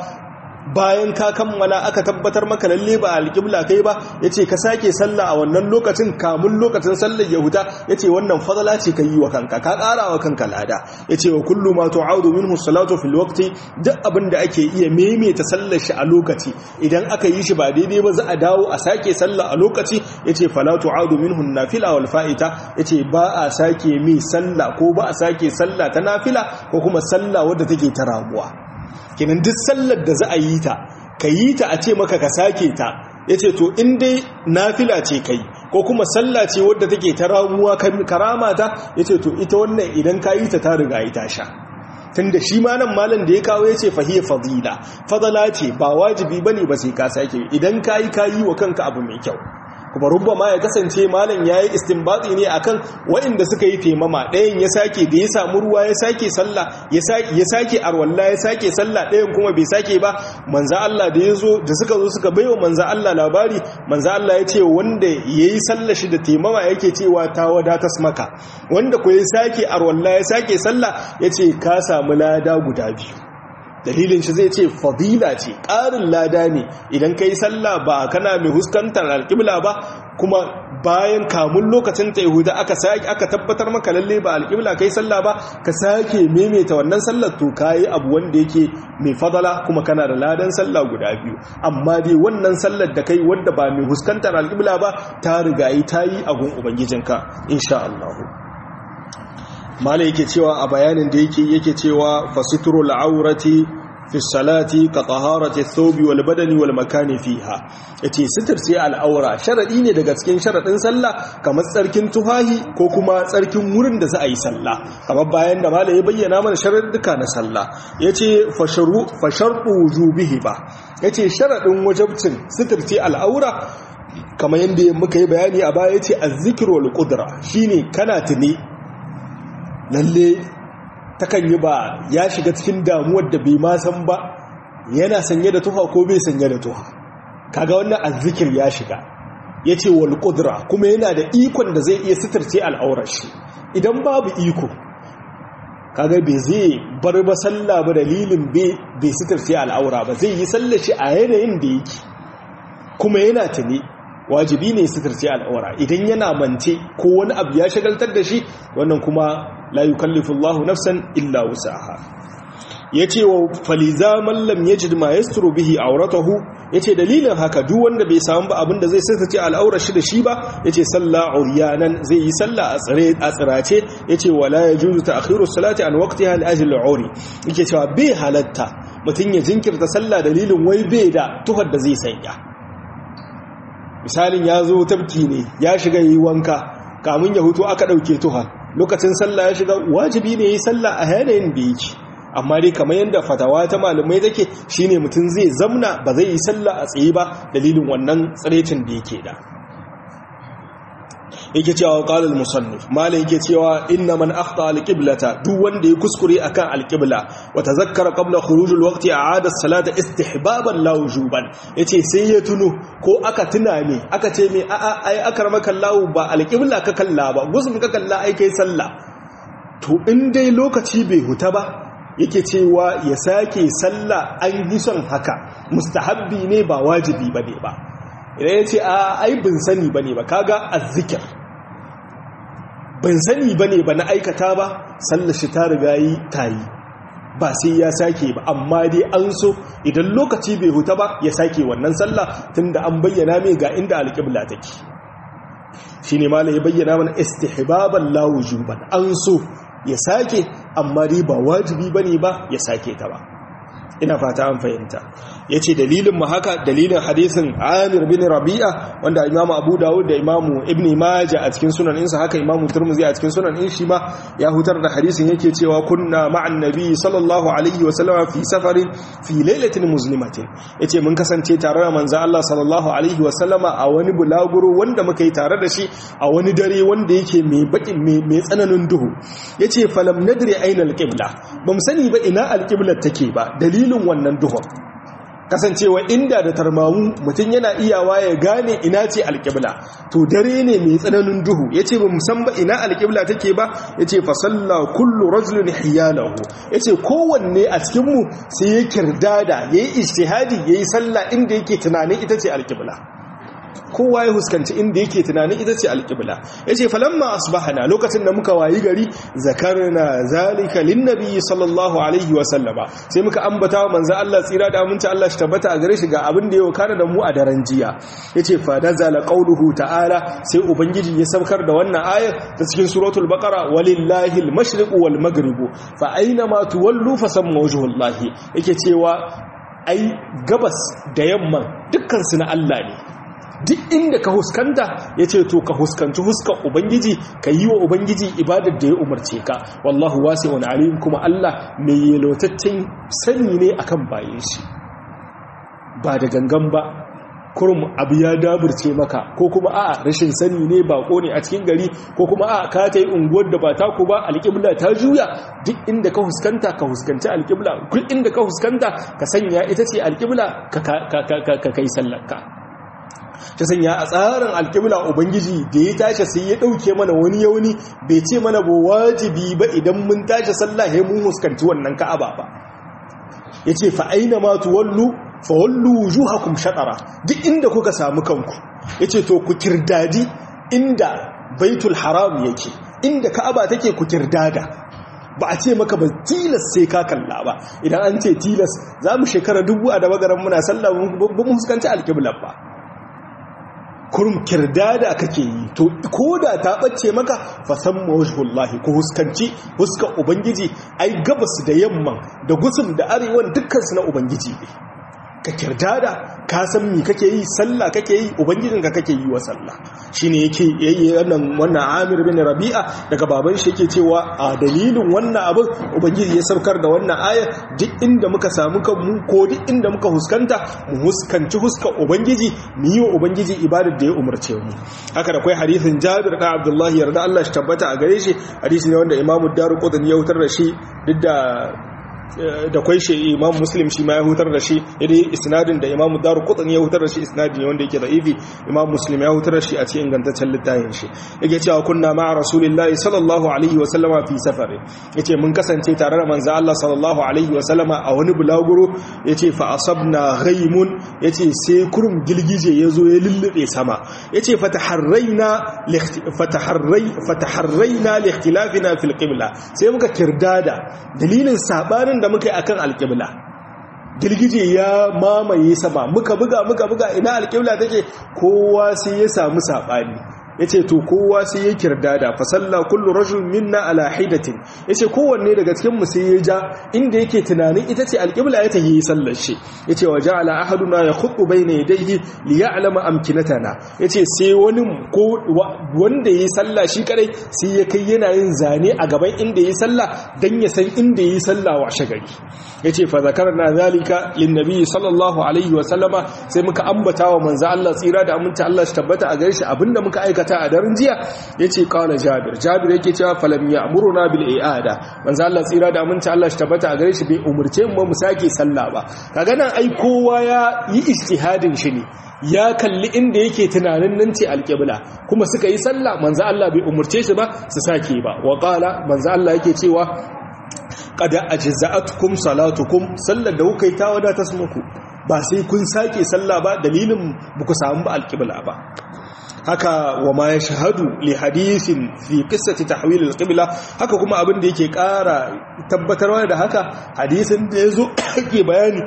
bayan ka kammala aka tabbatar maka lalle ba alqibla kai ba yace ka sake sallah a wannan lokacin kamun lokacin sallar yahuda yace wannan fadala ce kai wa kanka ka ƙara wa kanka lada yace wa kullu ma tu'audu minhu salatu fil waqti duk abin da ake iya maimaita sallar shi a lokaci idan aka yi shi ba daidai ba za a dawo a sake sallah a lokaci yace fala tu'audu minhu nafila wal fa'ita yace ba a sake mi sallah ko ba a sake sallah ta nafila ko kuma sallah wadda take ta ramuwa kenan duk sallar da za a yi ta ka yi ta a ce maka ka sake ta ya ce to in dai nafila ce kai ko kuma sallah ce wadda take ta ramuwa karama ta ya ce to ita wannan idan ka yi ta ta riga yi ta sha tun da shi ma nan malam da ya kawo ya ce fahiyar fadila fadala ce ba wajibi ba ne ba sai ka sake idan ka yi ka yi wa kanka abu mai kyau kuma rubba ma ya kasance malam ya yi istinbatsi ne akan waɗanda suka yi taimama ɗayan ya sake da ya samu ruwa ya sake sallah ya sake arwalla ya sake sallah ɗayan kuma bai sake ba manza Allah da ya zo da suka zo suka baiwa manza Allah labari manza Allah ya ce wanda ya yi sallah shi da taimama yake cewa ta wadatas maka wanda ko ya sake arwalla ya sake sallah ya ce ka samu lada guda biyu dalilin shi zai ce fadila ce ƙarin lada ne idan ka yi sallah ba kana mai huskantar alƙibla ba kuma bayan kamun lokacin ta yahuda aka sake aka tabbatar maka lalle ba alƙibla kai sallah ba ka sake maimaita wannan sallar to kayi abu wanda yake mai fadala kuma kana da ladan sallah guda biyu amma dai wannan sallar da kai wanda ba mai huskantar alƙibla ba ta riga yi ta yi a gun ubangijinka insha Allah mala yake cewa a bayanin da yake yake cewa fasitrul aurati fi salati ka taharati thawbi wal badani wal makani fiha yace sitirce al'aura sharadi ne daga cikin sharadin sallah kamar tsarkin tufahi ko kuma tsarkin wurin da za a yi sallah kamar bayan da malai ya bayyana mana sharadduka na sallah yace fasharu fashartu wujubihi ba yace sharadin wajibcin sitirce al'aura kamar yadda muka yi bayani a baya yace az-zikru wal qudra shine kana tuni lalle takan yi ba ya shiga cikin damuwar da bai ma san ba yana sanye da tuha ko bai sanye da tuha kaga wannan azzikir ya shiga yace wal qudra kuma yana da ikon da zai iya sitirce al'aurar shi idan babu iko kaga bai zai bar ba sallah ba dalilin bai bai sitirce al'aura ba zai yi sallar shi a yanayin da yake kuma yana tuni wajibi ne sitirce al'aura idan yana mance ko wani abu ya shagaltar da shi wannan kuma la yukallifu Allahu nafsan illa wusaha yace wa faliza man lam yajid ma yasturu bihi awratahu yace dalilin haka duk wanda bai samu ba abinda zai sitirce al'aurar shi da shi ba yace salla uryanan zai yi salla a tsare a tsirace yace wala yajuzu ta'khiru salati an waqtiha li ajli al'uri yake cewa bai halatta mutun ya jinkirta salla dalilin wai bai da tuhar da zai sanya misalin ya zo tabki ne ya shiga yi wanka kamun ya hutu aka ɗauke tuha lokacin sallah ya shiga wajibi ne yi sallah a yanayin da yake amma dai kamar yadda fatawa ta malamai take shine mutum zai zamna ba zai yi sallah a tsaye ba dalilin wannan tsirecin da yake da yake cewa qalal musannif malai yake cewa inna man akhta alqiblata duk wanda ya kuskure akan alqibla wa tazakkara qabla khuruj alwaqti a'ada as-salata istihbaban la wujuban yace sai ya tuno ko aka tuna ne aka ce me a'a ai akramaka Allah ba alqibla ka kalla ba gusum ka kalla ai kai sallah to in dai lokaci bai huta ba yake cewa ya sake sallah an yi son haka mustahabbi ne ba wajibi bane ba idan ya ce a ai bin sani ba ne ba kaga azzikir bin sani ba ne ba na aikata ba sallashi ta riga yi ta yi ba sai ya sake ba amma dai an so idan lokaci bai huta ba ya sake wannan sallah tunda an bayyana mai ga inda alƙibla take shi ne ma ya bayyana mana istihbaban la wujuban an so ya sake amma dai ba wajibi bane ba ya sake ta ba ina fata an fahimta ya ce dalilin mu haka dalilin hadisin amir bin rabi'a wanda imamu abu dawud da imamu ibn maja a cikin sunan insa haka imamu turmuzi a cikin sunan in shi ma ya hutar da hadisin yake cewa kunna ma'an nabi sallallahu alaihi wa sallama fi safarin fi lailatin muslimatin yace mun kasance tare da manzo Allah sallallahu alaihi wa sallama a wani bulaguro wanda muka yi tare da shi a wani dare wanda yake mai baki mai tsananin duhu yace falam nadri aina alqibla bamu sani ba ina alqibla take ba dalilin wannan duhun kasancewa inda da tarmamu mutum yana iyawa ya gane ina ce alƙibla to dare ne mai tsananin duhu ya ce ba musan ba ina alƙibla take ba ya ce fasalla kullu rajulun hiyalahu ya ce kowanne a cikinmu sai ya kirdada ya yi ishtihadi ya yi sallah inda yake tunanin ita ce alƙibla kowa ya huskanci inda yake tunanin ita ce alƙibla ya ce falamma asbahana lokacin da muka wayi gari zakarna zalika linnabi sallallahu alaihi wa sallama sai muka ambata wa manzo Allah tsira da aminci Allah shi tabbata a gare shi ga abin da ya kana da mu a daren jiya yace fa nazala qawluhu ta'ala sai ubangiji ya saukar da wannan ayar ta cikin suratul baqara walillahi al-mashriqu wal maghribu fa aina ma tuwallu fa samma wajhullahi yake cewa ai gabas da yamma dukkan su na Allah ne duk inda ka huskanta ya ce to ka huskanci huskan ubangiji ka yi wa ubangiji ibadar da ya umarce ka wallahu wasi wani alim kuma Allah mai yelotaccen sani ne akan bayan shi ba da gangan ba kurum abu ya daburce maka ko kuma a rashin sani ne bako ne a cikin gari ko kuma a ka ta yi unguwar da ba taku ba alƙibla ta juya duk inda ka huskanta ka huskanci alƙibla duk inda ka huskanta ka sanya ita ce alƙibla ka kai sallarka ta sanya a tsarin alƙibla ubangiji da ya tashi sai ya ɗauke mana wani yauni bai ce mana ba wajibi ba idan mun tashi sallah ya mun huskanci wannan ka'aba ba ya ce fa'aina ma tuwallu fawallu wujuhakum shatara duk inda kuka samu kanku ya ce to ku kirdadi inda baitul haram yake inda ka'aba take ku kirdada ba a ce maka ba tilas sai ka kalla ba idan an ce tilas za mu shekara dubu a da magaran muna sallah ba mu huskanci alƙiblar ba kurum kirdada kake yi to ko da ta ɓace maka fasan mawajhullahi ko huskanci huska ubangiji ai gabas da yamman da gusum da arewan dukkansu na ubangiji ne ka kirdada ka san mi kake yi sallah kake yi ubangijinka kake yi wa sallah shine yake yayi wannan wannan Amir bin Rabi'a daga baban shi yake cewa a dalilin wannan abin ubangiji ya saukar da wannan aya duk inda muka samu kanmu ko duk inda muka huskanta mu huskanci huska ubangiji mu yi wa ubangiji ibadar da ya umarce mu haka da kai hadisin Jabir da Abdullahi yarda Allah shi tabbata a gare shi hadisi ne wanda Imam Daruqutni ya wutar da shi duk da da kwai shi imam muslim shi ma ya hutar da shi idai isnadin da imam daru qutni ya hutar da shi isnadin wanda yake da'ifi imam muslim ya hutar da shi a cikin ingantaccen littafin shi yake cewa kunna ma'a rasulillahi sallallahu alaihi wa sallama fi safari yace mun kasance tare da manzo Allah sallallahu alaihi wa sallama a wani bulaguro yace fa asabna ghaimun yace sai kurum gilgije yazo ya lullube sama yace fataharraina fataharrai fataharraina li ikhtilafina fil qibla sai muka kirdada dalilin sabanin da muka yi akan alƙibla girgije ya mamaye sama muka buga muka buga ina alƙibla take kowa sai ya samu saɓani ya ce to kowa sai ya kirdada fasalla kullu rajul minna ala hidatin ya ce kowanne daga cikinmu sai ya ja inda yake tunanin ita ce alƙibla ya tahi sallar shi ya ce wa ja'ala ahaduna ya khutbu bayna yadayhi li ya'lama amkinatana ya ce sai wani ko wanda yayi sallah shi kadai sai ya kai yana yin zane a gaban inda yayi sallah dan ya san inda yayi sallah wa shagari ya ce fa zakarna zalika lin nabi sallallahu alaihi wa sallama sai muka ambata wa manzo Allah tsira da aminta Allah shi tabbata a gare shi abinda muka aikata ta a daren jiya ya ce kawai jabir jabir yake cewa falam ya amuruna bil i'ada manzo Allah tsira da aminci Allah shi tabbata a gare shi bai umurce mu mu sake sallah ba kaga nan ai kowa ya yi ijtihadin shi ne ya kalli inda yake tunanin nan ce alqibla kuma suka yi sallah manzo Allah bai umurce shi ba su sake ba wa qala manzo Allah yake cewa qad ajza'atkum salatukum sallar da kuka yi ta wadata muku ba sai kun sake sallah ba dalilin buku samu ba alqibla ba haka wa ma ya shahadu li hadisin fi qissati tahwil al-qibla haka kuma abin da yake ƙara tabbatarwa da haka hadisin da yazo yake bayani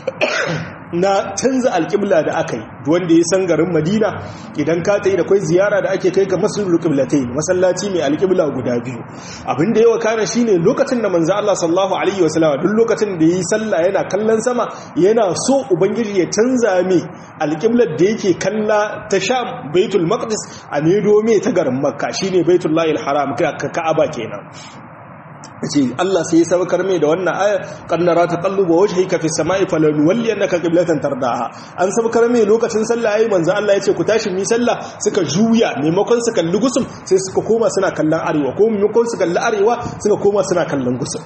na canza alƙibla da aka yi wanda ya san garin madina idan ka ta yi da kwai ziyara da ake kai ga masallul qiblatai masallaci mai alƙibla guda biyu abin da yawa kana shine lokacin da manzo Allah sallallahu alaihi wasallam duk lokacin da yi sallah yana kallon sama yana so ubangiji ya canza mai alƙiblar da yake kalla ta sham baitul maqdis a medo mai ta garin makka shine baitullahil haram ka'aba kenan ce Allah sai ya sabakar mai da wannan aya kannara ta qalluba wajhika fi samai falan walli annaka qiblatan tardaha an sabakar mai lokacin sallah yayi manzo Allah ya ce ku tashi mi sallah suka juya maimakon su kalli gusum sai suka koma suna kallon arewa ko maimakon su kalli arewa suka koma suna kallon gusum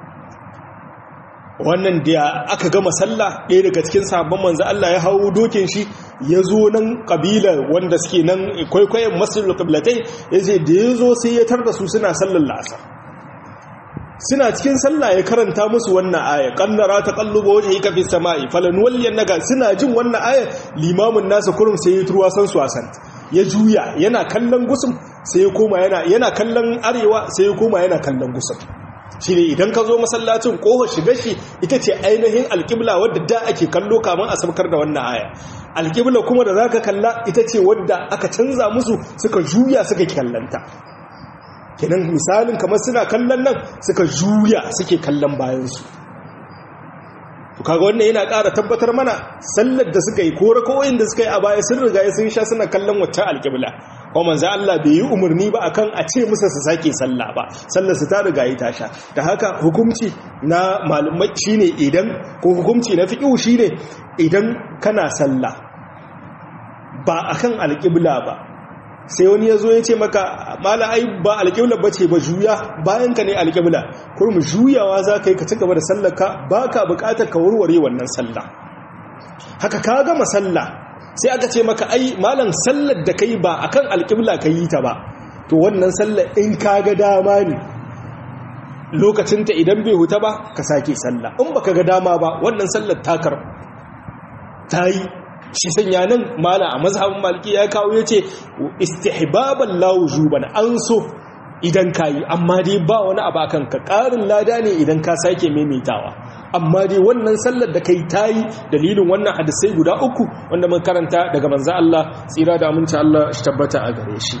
wannan da aka gama sallah ɗaya daga cikin sabon manzo Allah ya hawo dokin shi ya zo nan ƙabilar wanda suke nan kwaikwayon masjidul qiblatai yace da ya zo sai ya tarda su suna sallar la'asar suna cikin sallah ya karanta musu wannan aya qannara taqallubu wajhika fis samai falanwalliyannaka suna jin wannan aya limamin nasa kurum sai ya turwa san su asan ya juya yana kallon gusum sai ya koma yana yana kallon arewa sai ya koma yana kallon gusum shine idan ka zo masallacin kohar shiga shi ita ce ainihin alƙibla wadda da ake kallo kamun a sabkar da wannan aya alƙibla kuma da zaka kalla ita ce wadda aka canza musu suka juya suka kallanta kenan misalin kamar suna kallon nan suka juya suke kallon bayansu to kaga wannan yana ƙara tabbatar mana sallar da suka yi ko rakawoyin da suka yi a baya sun riga sun sha suna kallon waccan alƙibla ko manzo Allah bai yi umarni ba akan a ce musu su sake sallah ba sallar su ta riga yi tasha da haka hukunci na malumai shine idan ko hukunci na fiqhu shine idan kana sallah ba akan alƙibla ba sai wani ya zo ya ce maka mala ai ba alƙibla ba ce ba juya bayan ka ne alƙibla kurmu juyawa za ka yi ka ci gaba da sallaka ba ka buƙatar ka warware wannan sallah haka ka gama sallah sai aka ce maka ai malam sallar da ka yi ba a kan alƙibla ka yi ta ba to wannan sallar in ka ga dama ne lokacinta idan bai huta ba ka sake sallah in baka ga dama ba wannan sallar takar ta yi shi sanya nan mala a mazhabin maliki ya kawo ya ce istihbaban lawujuban an so idan ka yi amma dai ba wani abu akan ka ƙarin lada ne idan ka sake maimaitawa amma dai wannan sallar da kai tayi dalilin wannan hadisai guda uku wanda mun karanta daga manzo Allah tsira da aminci Allah shi tabbata a gare shi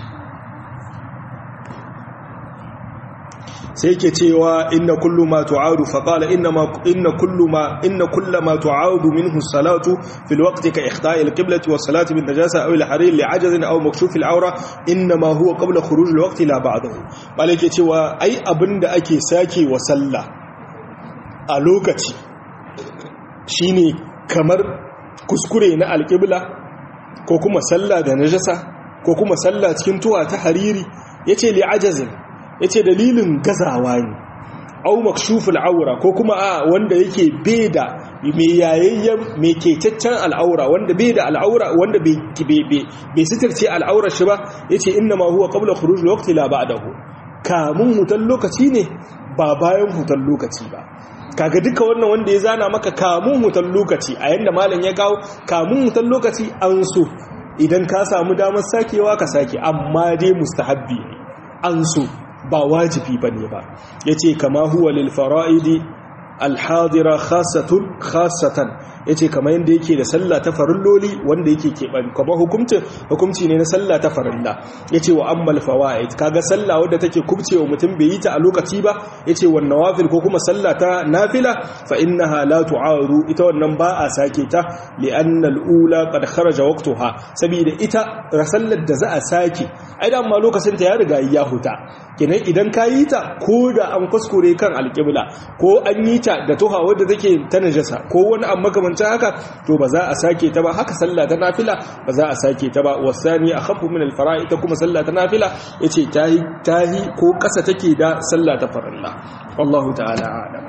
sai yake cewa inna kullu ma tu'adu fa qala inna ma inna kullu ma inna kullu ma tu'adu minhu salatu fil waqti ka ikhta'i al-qiblati was salati bin najasa aw al-harir li ajazin aw makshuf al-awra inna ma huwa qabla khuruj al-waqti la ba'dahu bale yake cewa ai abinda ake sake wa sallah a lokaci shine kamar kuskure na al-qibla ko kuma sallah da najasa ko kuma sallah cikin tuwa ta hariri yace li ajazin ya ce dalilin gazawa ne au makshuful aura ko kuma a wanda yake bai da mai yayayyen mai ketaccen al'aura wanda bai da al'aura wanda bai sitarce al'aura shi ba ya ce inna ma huwa qabla khuruj waqti la ba'dahu kamun hutan lokaci ne ba bayan hutan lokaci ba kaga duka wannan wanda ya zana maka kamun hutan lokaci a yanda malam ya kawo kamun hutan lokaci an so idan ka samu damar sakewa ka sake amma dai mustahabbi ne an so ba wajibi ba ne ba ya ce kama huwa lil fara'idi alhadira khasatun khasatan ya ce kama yadda yake da sallah ta farilloli wanda yake keɓan kuma hukumcin hukumci ne na sallah ta farilla ya ce wa ammal fawa'id kaga sallah wadda take kubce wa mutum bai yi ta a lokaci ba ya ce wannan wafil ko kuma sallah ta nafila fa innaha la tu'aru ita wannan ba a sake ta li'anna al-ula qad kharaja waqtuha saboda ita sallar da za a sake ai da amma lokacin ta ya riga ya huta kenan idan ka yi ta ko da an kuskure kan alƙibla ko an yi ta da tuha wadda take ta najasa ko wani an makamancin haka to ba za a sake ta ba haka sallah ta nafila ba za a sake ta ba wasani a khafu min alfara'i ta kuma sallah ta nafila yace tahi tahi ko ƙasa take da sallah ta farilla wallahu ta'ala a'lam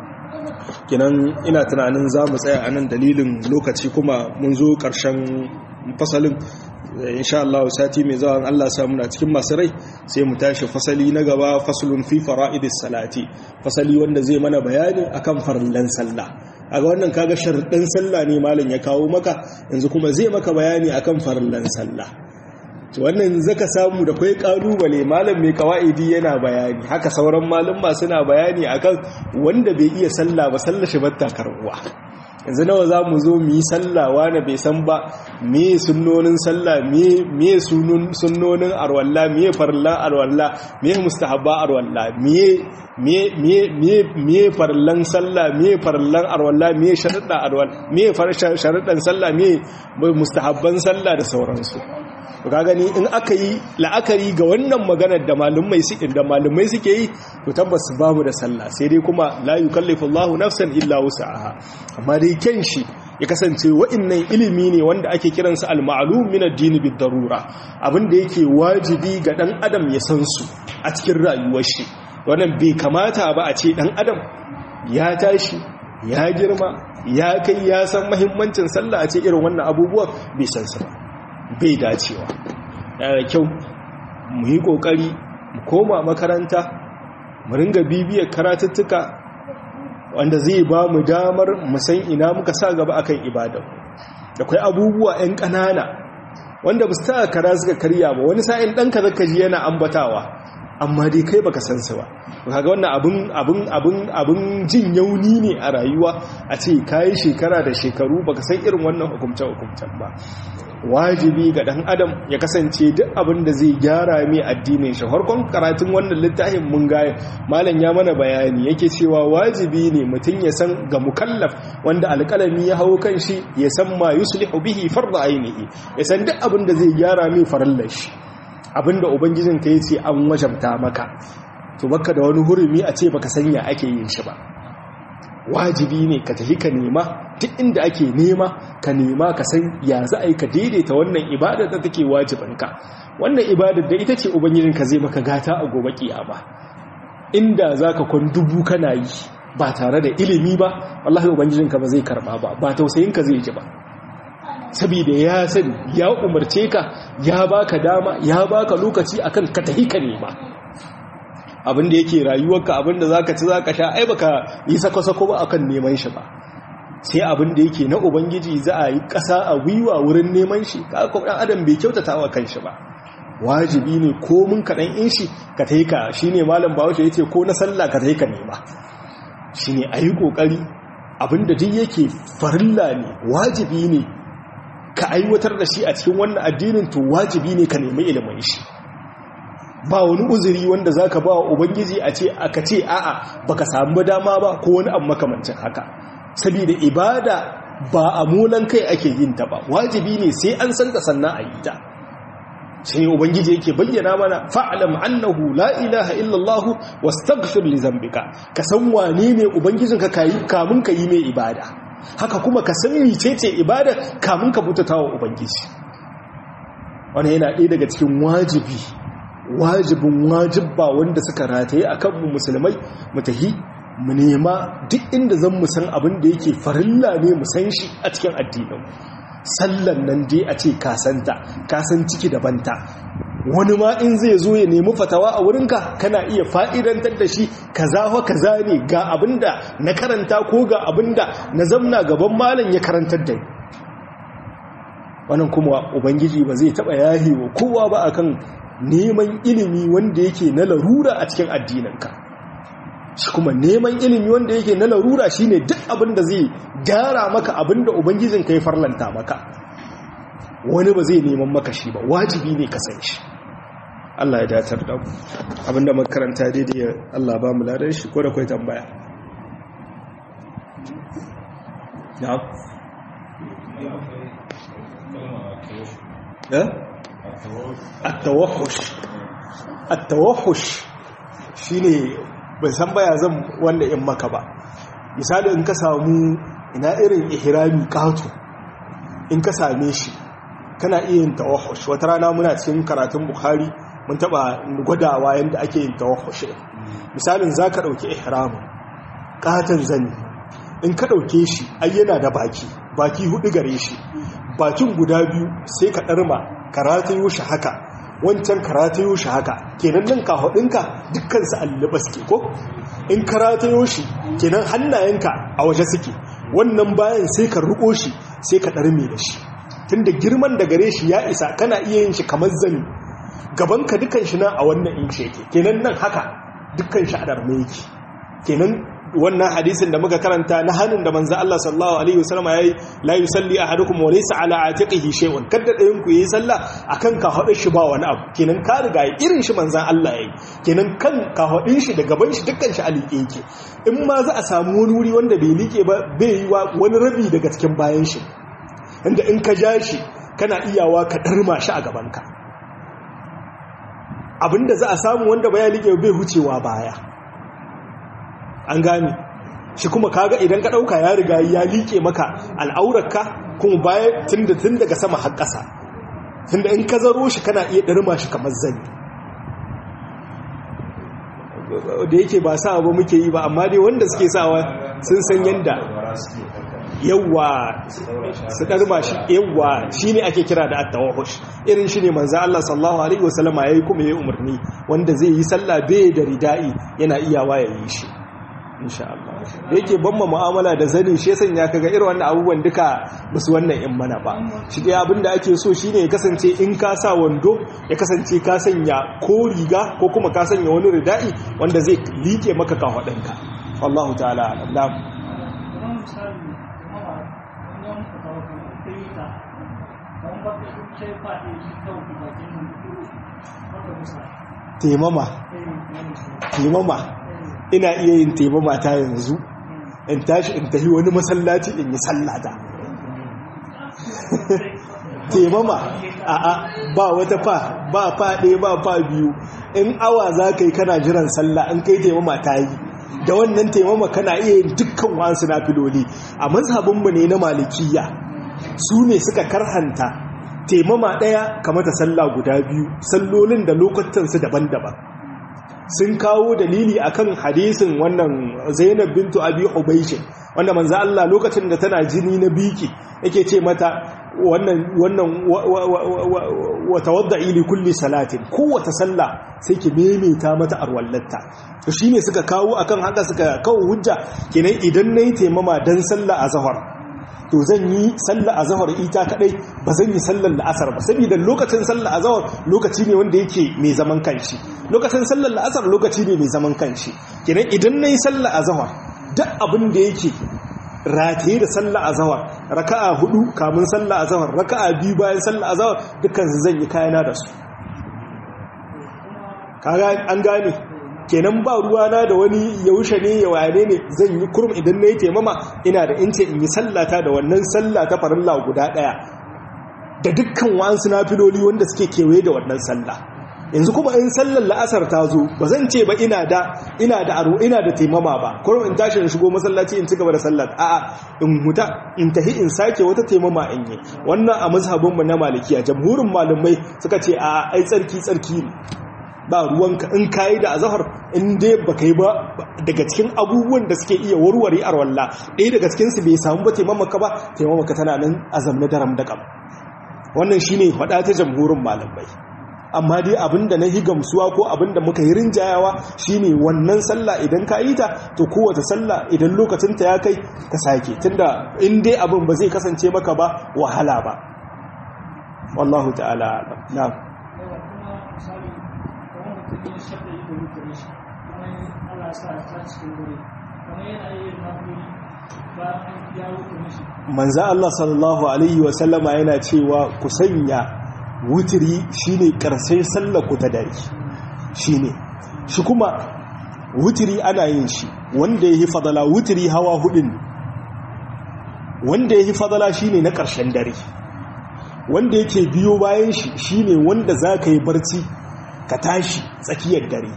kenan ina tunanin za mu tsaya a nan dalilin lokaci kuma mun zo ƙarshen fasalin insha Allah sati mai zuwa Allah sa muna cikin masu rai sai mu tashi fasali na gaba faslun fi fara'idis salati fasali wanda zai mana bayani akan farillan sallah aga wannan kaga sharuɗin sallah ne malam ya kawo maka yanzu kuma zai maka bayani akan farillan sallah to wannan zaka samu da kai kalubale malam mai kawaidi yana bayani haka sauran malumma suna bayani akan wanda bai iya sallah ba sallar shi batta karbuwa yanzu nawa za mu zo mu yi sallah wani bai san ba me sunnonin sallah me sunnonin arwalla me farla arwalla me mustahabba arwalla me farlan sallah me farlan arwalla me sharuɗa arwalla me sharuɗan sallah me mustahabban sallah da sauransu ka gani in aka yi la'akari ga wannan maganar da malumai suke da malumai suke yi to tabbas babu da sallah sai dai kuma la yukallifu Allahu nafsan illa wus'aha amma dai kyan shi ya kasance wa'annan ilimi ne wanda ake kiransa al-ma'lum min ad-din bid-darura abinda yake wajibi ga dan adam ya san su a cikin rayuwar shi wannan bai kamata ba a ce dan adam ya tashi ya girma ya kai ya san muhimmancin sallah a ce irin wannan abubuwan bai san su ba bai dacewa yana da kyau mu yi ƙoƙari mu koma makaranta mu ringa bibiyar karatuttuka wanda zai ba mu damar mu san ina muka sa gaba akan ibada da kai abubuwa 'yan ƙanana wanda ba su ta kara suka karya ba wani sa'in ɗanka zaka ji yana ambatawa amma dai kai baka san su ba kaga wannan abun abun abun abun jin yauni ne a rayuwa a ce kai shekara da shekaru baka san irin wannan hukumce hukumcen ba wajibi ga dan adam ya kasance duk abin da zai gyara mai addinin shi farkon karatun wannan littafin mun ga malam ya mana bayani yake cewa wajibi ne mutum ya san ga mukallaf wanda alƙalami ya hawo kan shi ya san ma yuslihu bihi farda ainihi ya san duk abin da zai gyara mai farallar shi abinda ubangijin ka yace an wajabta maka to baka da wani hurumi a ce baka sanya ake yin shi ba wajibi ne ka tafi ka nema duk inda ake nema ka nema ka san ya za a yi ka daidaita wannan ibadar da take wajibanka wannan ibadar da ita ce ubangijinka zai maka gata a gobe kiyama inda za ka kwan dubu kana yi ba tare da ilimi ba wallahi ubangijinka ba zai karba ba ba tausayinka zai ji ba saboda ya sani ya umarce ka ya baka dama ya baka lokaci akan ka tafi ka nema abinda yake rayuwarka abinda zaka ci zaka sha ai baka yi sako-sako ba akan neman shi ba sai abinda yake na ubangiji za a yi ƙasa a gwiwa wurin neman shi ka ko dan adam bai kyautata wa kanshi ba wajibi ne ko mun kaɗan in shi ka ta ka shi ne malam bawashi ya ce ko na sallah ka ta ka nema shi ne a yi ƙoƙari abinda duk yake farilla ne wajibi ne ka aiwatar da shi a cikin wannan addinin to wajibi ne ka nemi ilimin shi ba wani uzuri wanda zaka ba wa ubangiji a ce aka ce a'a baka samu dama ba ko wani abu makamancin haka saboda ibada ba a mulan kai ake yin ta ba wajibi ne sai an san ta sannan a yi ta shi ne ubangiji yake bayyana mana fa'alam annahu la ilaha illallah wastaghfir li zambika ka san wane ne ubangijinka kayi kamun ka yi mai ibada haka kuma ka san mecece ibada kamun ka butata wa ubangiji wannan yana ɗaya daga cikin wajibi wajibin wajibba wanda suka rataye akan mu musulmai mu tahi mu nema duk inda zan mu san abin da yake farilla ne mu san shi a cikin addinin sallan nan dai a ce kasanta kasan ciki da banta wani ma in zai zo ya nemi fatawa a wurinka kana iya fa'idantar da shi kaza fa kaza ne ga abinda na karanta ko ga abinda na zamna gaban malam ya karantar da wannan kuma ubangiji ba zai taba yahi wa kowa ba akan neman ilimi wanda yake na larura a cikin addininka shi kuma neman ilimi wanda yake na larura shine duk abin da zai gyara maka abin da ubangijin ka ya farlanta maka wani ba zai neman maka shi ba wajibi ne ka san shi Allah ya datar da mu abinda makaranta daidai Allah ba mu ladan shi ko da kai tambaya na'am eh at-tawahhush at-tawahhush shine ban san baya zan wanda in maka ba misali in ka samu ina irin ihrami qatu in ka same shi kana iya yin tawahhush wata rana muna cikin karatun bukhari mun taba gwadawa yanda ake yin tawahhush misalin zaka dauki ihramin qatan zani in ka dauke shi ai yana da baki baki hudu gare shi bakin guda biyu sai ka darma karatayo shi haka wancan karatayo shi haka kenan nan kahudinka dukkan su alluba suke ko in karatayo shi kenan hannayenka a waje suke wannan bayan sai ka ruko shi sai ka darme da shi tunda girman da gare shi ya isa kana iya yin shi kamar zani gabanka dukkan shi nan a wannan inci yake kenan nan haka dukkan shi a darme yake kenan wannan hadisin da muka karanta na hannun da manzo Allah sallallahu alaihi wasallam yayi la yusalli ahadukum wa laysa ala atiqihi shay'un kada dayan ku yi sallah akan ka hada shi ba wani abu kenan ka riga irin shi manzo Allah yayi kenan kan ka hadin shi da gaban shi dukkan shi alike yake in ma za a samu wani wuri wanda bai like ba bai yi wa wani rabi daga cikin bayan shi inda in ka ja shi kana iyawa ka darma shi a gaban ka abinda za a samu wanda baya like bai hucewa baya an gane shi kuma kaga idan ka dauka ya riga ya liƙe maka al'aurarka kuma baya tunda tun daga sama har ƙasa tunda in ka zaro shi kana iya ɗarma shi kamar zani da yake ba sa ba muke yi ba amma dai wanda suke sawa sun san yanda yawa su ɗarma shi yawa shi ne ake kira da attawahush irin shi ne manzan Allah sallallahu Alaihi wasallama ya yi kuma ya yi umarni wanda zai yi sallah bai da rida'i yana iyawa ya yi shi insha Allah da yake ban mu'amala da zani shi yasan ya kaga irin wannan abubuwan duka basu wannan in mana ba shi dai abin da ake so shine ya kasance in ka sa wando ya kasance ka sanya ko riga ko kuma ka sanya wani rida'i wanda zai like maka kafadanka wallahu ta'ala alam taimama taimama ina iya yin taimama ta yanzu in tashi in tafi wani masallaci in yi sallata taimama a'a ba wata fa ba fa ɗaya ba fa biyu in awa za ka yi kana jiran sallah in kai taimama ta yi da wannan taimama kana iya yin dukkan wasu na filoli a mazhabinmu ne na malikiya su ne suka karhanta taimama ɗaya kamata sallah guda biyu sallolin da lokutansu daban-daban sun kawo dalili akan hadisin wannan Zainab bintu Abi Hubaysh wanda manzo Allah lokacin da tana jini na biki yake ce mata wannan wannan wa tawadda'i li kulli salatin kowace sallah sai ki memeta mata arwallatta to shine suka kawo akan haka suka kawo hujja kenan idan nayi taimama dan sallah azhar to zan yi sallar azahar ita kadai ba zan yi sallar la'asar ba saboda lokacin sallar azahar lokaci ne wanda yake mai zaman kanshi lokacin sallar la'asar lokaci ne mai zaman kanshi kenan idan nayi sallar azahar duk abin da yake rataye da sallah azhar raka'a hudu kamun sallah azhar raka'a biyu bayan sallah azhar dukkan su zan yi kayana da su kaga an gane kenan ba ruwana da wani yaushe ne ya wane ne zan yi kurum idan na yi taimama ina da ince in yi sallata da wannan sallah ta farilla guda daya da dukkan wa'ansu nafiloli wanda suke kewaye da wannan sallah yanzu kuma in sallar la'asar ta zo ba zan ce ba ina da ina da aro ina da taimama ba kurum in tashi in shigo masallaci in ci gaba da sallar a'a in huta in tahi in sake wata taimama in yi wannan a mazhabin mu na malikiya jamhurin malamai suka ce a ai tsarki tsarki ne ba ruwanka in kayi da azahar in dai ba kai ba daga cikin abubuwan da suke iya warware arwalla ɗaya daga cikinsu bai samu ba taimamaka ba taimamaka tana nan azam na daram da kam wannan shine faɗa ta jamhurin malamai amma dai abinda na yi gamsuwa ko abinda muka yi rinjayawa shine wannan sallah idan ka yi ta to kowace sallah idan lokacin ta ya kai ka sake tunda in dai abin ba zai kasance maka ba wahala ba wallahu ta'ala na'am yin shaɗa yi da rukuri shi kuma Allah sa ta cikin wuri kuma yana yi nafuri ba ya rukuri shi manzo Allah sallallahu alaihi wa sallama yana cewa ku sanya wutiri shine karshen sallar ku ta dare shine shi kuma wutiri ana yin shi wanda yayi fadala wutiri hawa hudun wanda yayi fadala shine na karshen dare wanda yake biyo bayan shi shine wanda zaka yi barci ka tashi tsakiyar dare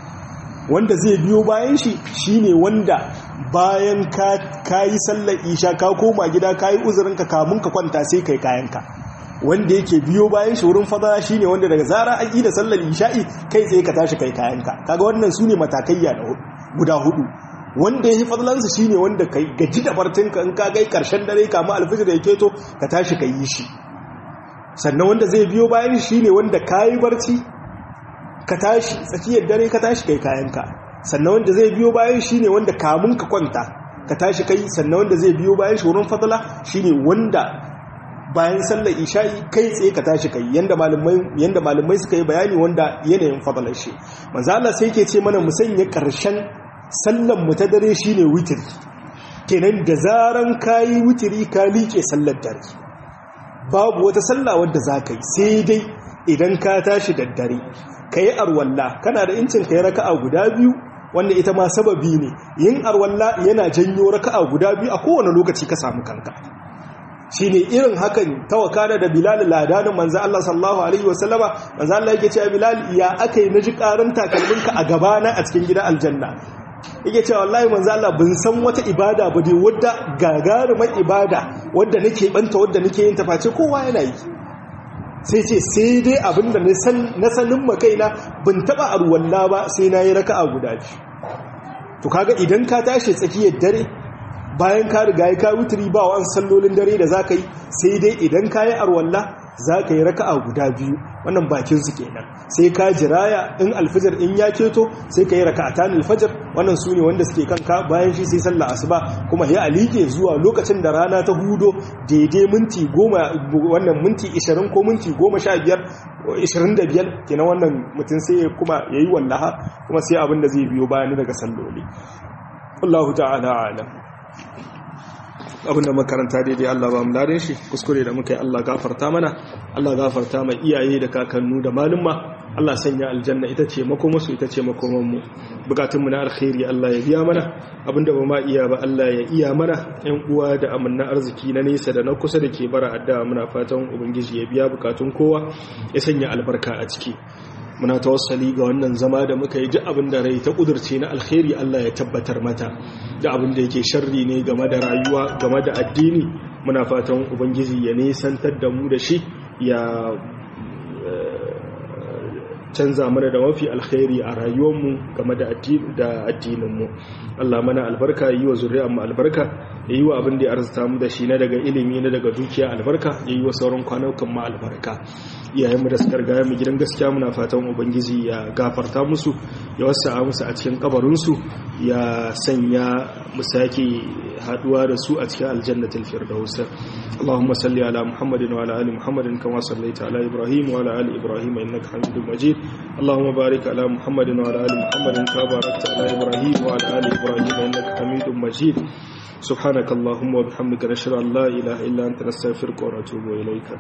wanda zai biyo bayan shi shine wanda bayan ka yi sallar isha ka koma gida ka yi uzurinka kamun ka kwanta sai kai kayanka wanda yake biyo bayan shi wurin fadara shine wanda daga zara an yi da sallar isha'i kai tsaye ka tashi kai kayanka kaga wannan su ne matakaiya guda hudu wanda ya yi fadlansa shine wanda kai gaji da bartinka in ka gai karshen dare kamun alfijir da ya keto ka tashi ka yi shi sannan wanda zai biyo bayan shi ne wanda ka yi barci ka tashi tsakiyar dare ka tashi kai kayanka sannan wanda zai biyo bayan shi ne wanda kamun ka kwanta ka tashi kai sannan wanda zai biyo bayan shi wurin fadala shi ne wanda bayan sallar isha'i kai tsaye ka tashi kai yanda malamai yanda malamai suka yi bayani wanda yanayin fadalar shi manzo Allah sai yake ce mana mu sanya karshen sallar mu ta dare shine witr kenan da zaran kayi witri ka liƙe sallar dare babu wata sallah wadda za ka yi sai dai idan ka tashi da dare ka yi arwalla kana da incin ka yi raka'a guda biyu wanda ita ma sababi ne yin arwalla yana janyo raka'a guda biyu a kowane lokaci ka samu kanka shi ne irin hakan tawakana da bilal ladanin manzan Allah sallallahu alaihi wasallama manzan Allah yake cewa bilal ya aka yi na ji karin takalminka a gabana a cikin gidan aljanna yake cewa wallahi manzan Allah bin san wata ibada ba dai wadda gagarumar ibada wadda nake banta wadda nake yin taface kowa yana yi sai ce sai dai abinda na sanin makaina bin taba arwalla ba sai na yi raka'a guda biyu to kaga idan ka tashi tsakiyar dare bayan ka riga ya ka wuturi ba wa sallolin dare da za ka yi sai dai idan ka yi arwalla za ka yi raka'a guda biyu wannan bakin su kenan sai ka jiraya in alfajar in ya keto sai ka yi raka'atan alfajar wannan su ne wanda suke kanka bayan shi sai sallah asuba kuma ya alike zuwa lokacin da rana ta hudo daidai minti goma wannan minti 20 ko minti goma sha biyar 25 kenan wannan mutum sai kuma ya yi wallaha kuma sai abin da zai biyo bayan daga salloli Allahu ta'ala alam abinda makaranta daidai Allah ba mu dade shi kuskure da muka yi Allah gafarta mana Allah gafarta mai iyaye da kakannu da malumma Allah sanya aljanna ita ce makomasu ita ce makomanmu bukatunmu na alkhairi Allah ya biya mana abinda ba ma iya ba Allah ya iya mana yan uwa da amanna arziki na nesa da na kusa da ke bara addu'a muna fatan ubangiji ya biya bukatun kowa ya sanya albarka a ciki muna tawassali ga wannan zama da muka yi ji abin da rai ta kudurce na alkhairi Allah ya tabbatar mata da abin da yake sharri ne game da rayuwa game da addini muna fatan ubangiji ya nesantar da mu da shi ya canza mana da mafi alkhairi a rayuwarmu game da addininmu Allah mana albarka yi wa zuriyarmu albarka ya yi wa abin da ya arzuta mu da shi na daga ilimi na daga dukiya albarka ya yi wa sauran kwanukan ma albarka iyayenmu da suka rigaya mu gidan gaskiya muna fatan ubangiji ya gafarta musu ya wasa musu a cikin kabarinsu ya sanya mu sake haduwa da su a cikin aljannatul firdaus Allahumma salli ala Muhammadin wa ala ali Muhammadin kama sallaita ala Ibrahim wa ala ali Ibrahim innaka Hamidum Majid Allahumma barik ala Muhammadin wa ala ali Muhammadin kama barakta ala Ibrahim wa ala ali Ibrahim innaka Hamidum Majid subhanakallahumma wa bihamdika nashhadu an la ilaha illa anta nastaghfiruka wa natubu ilayka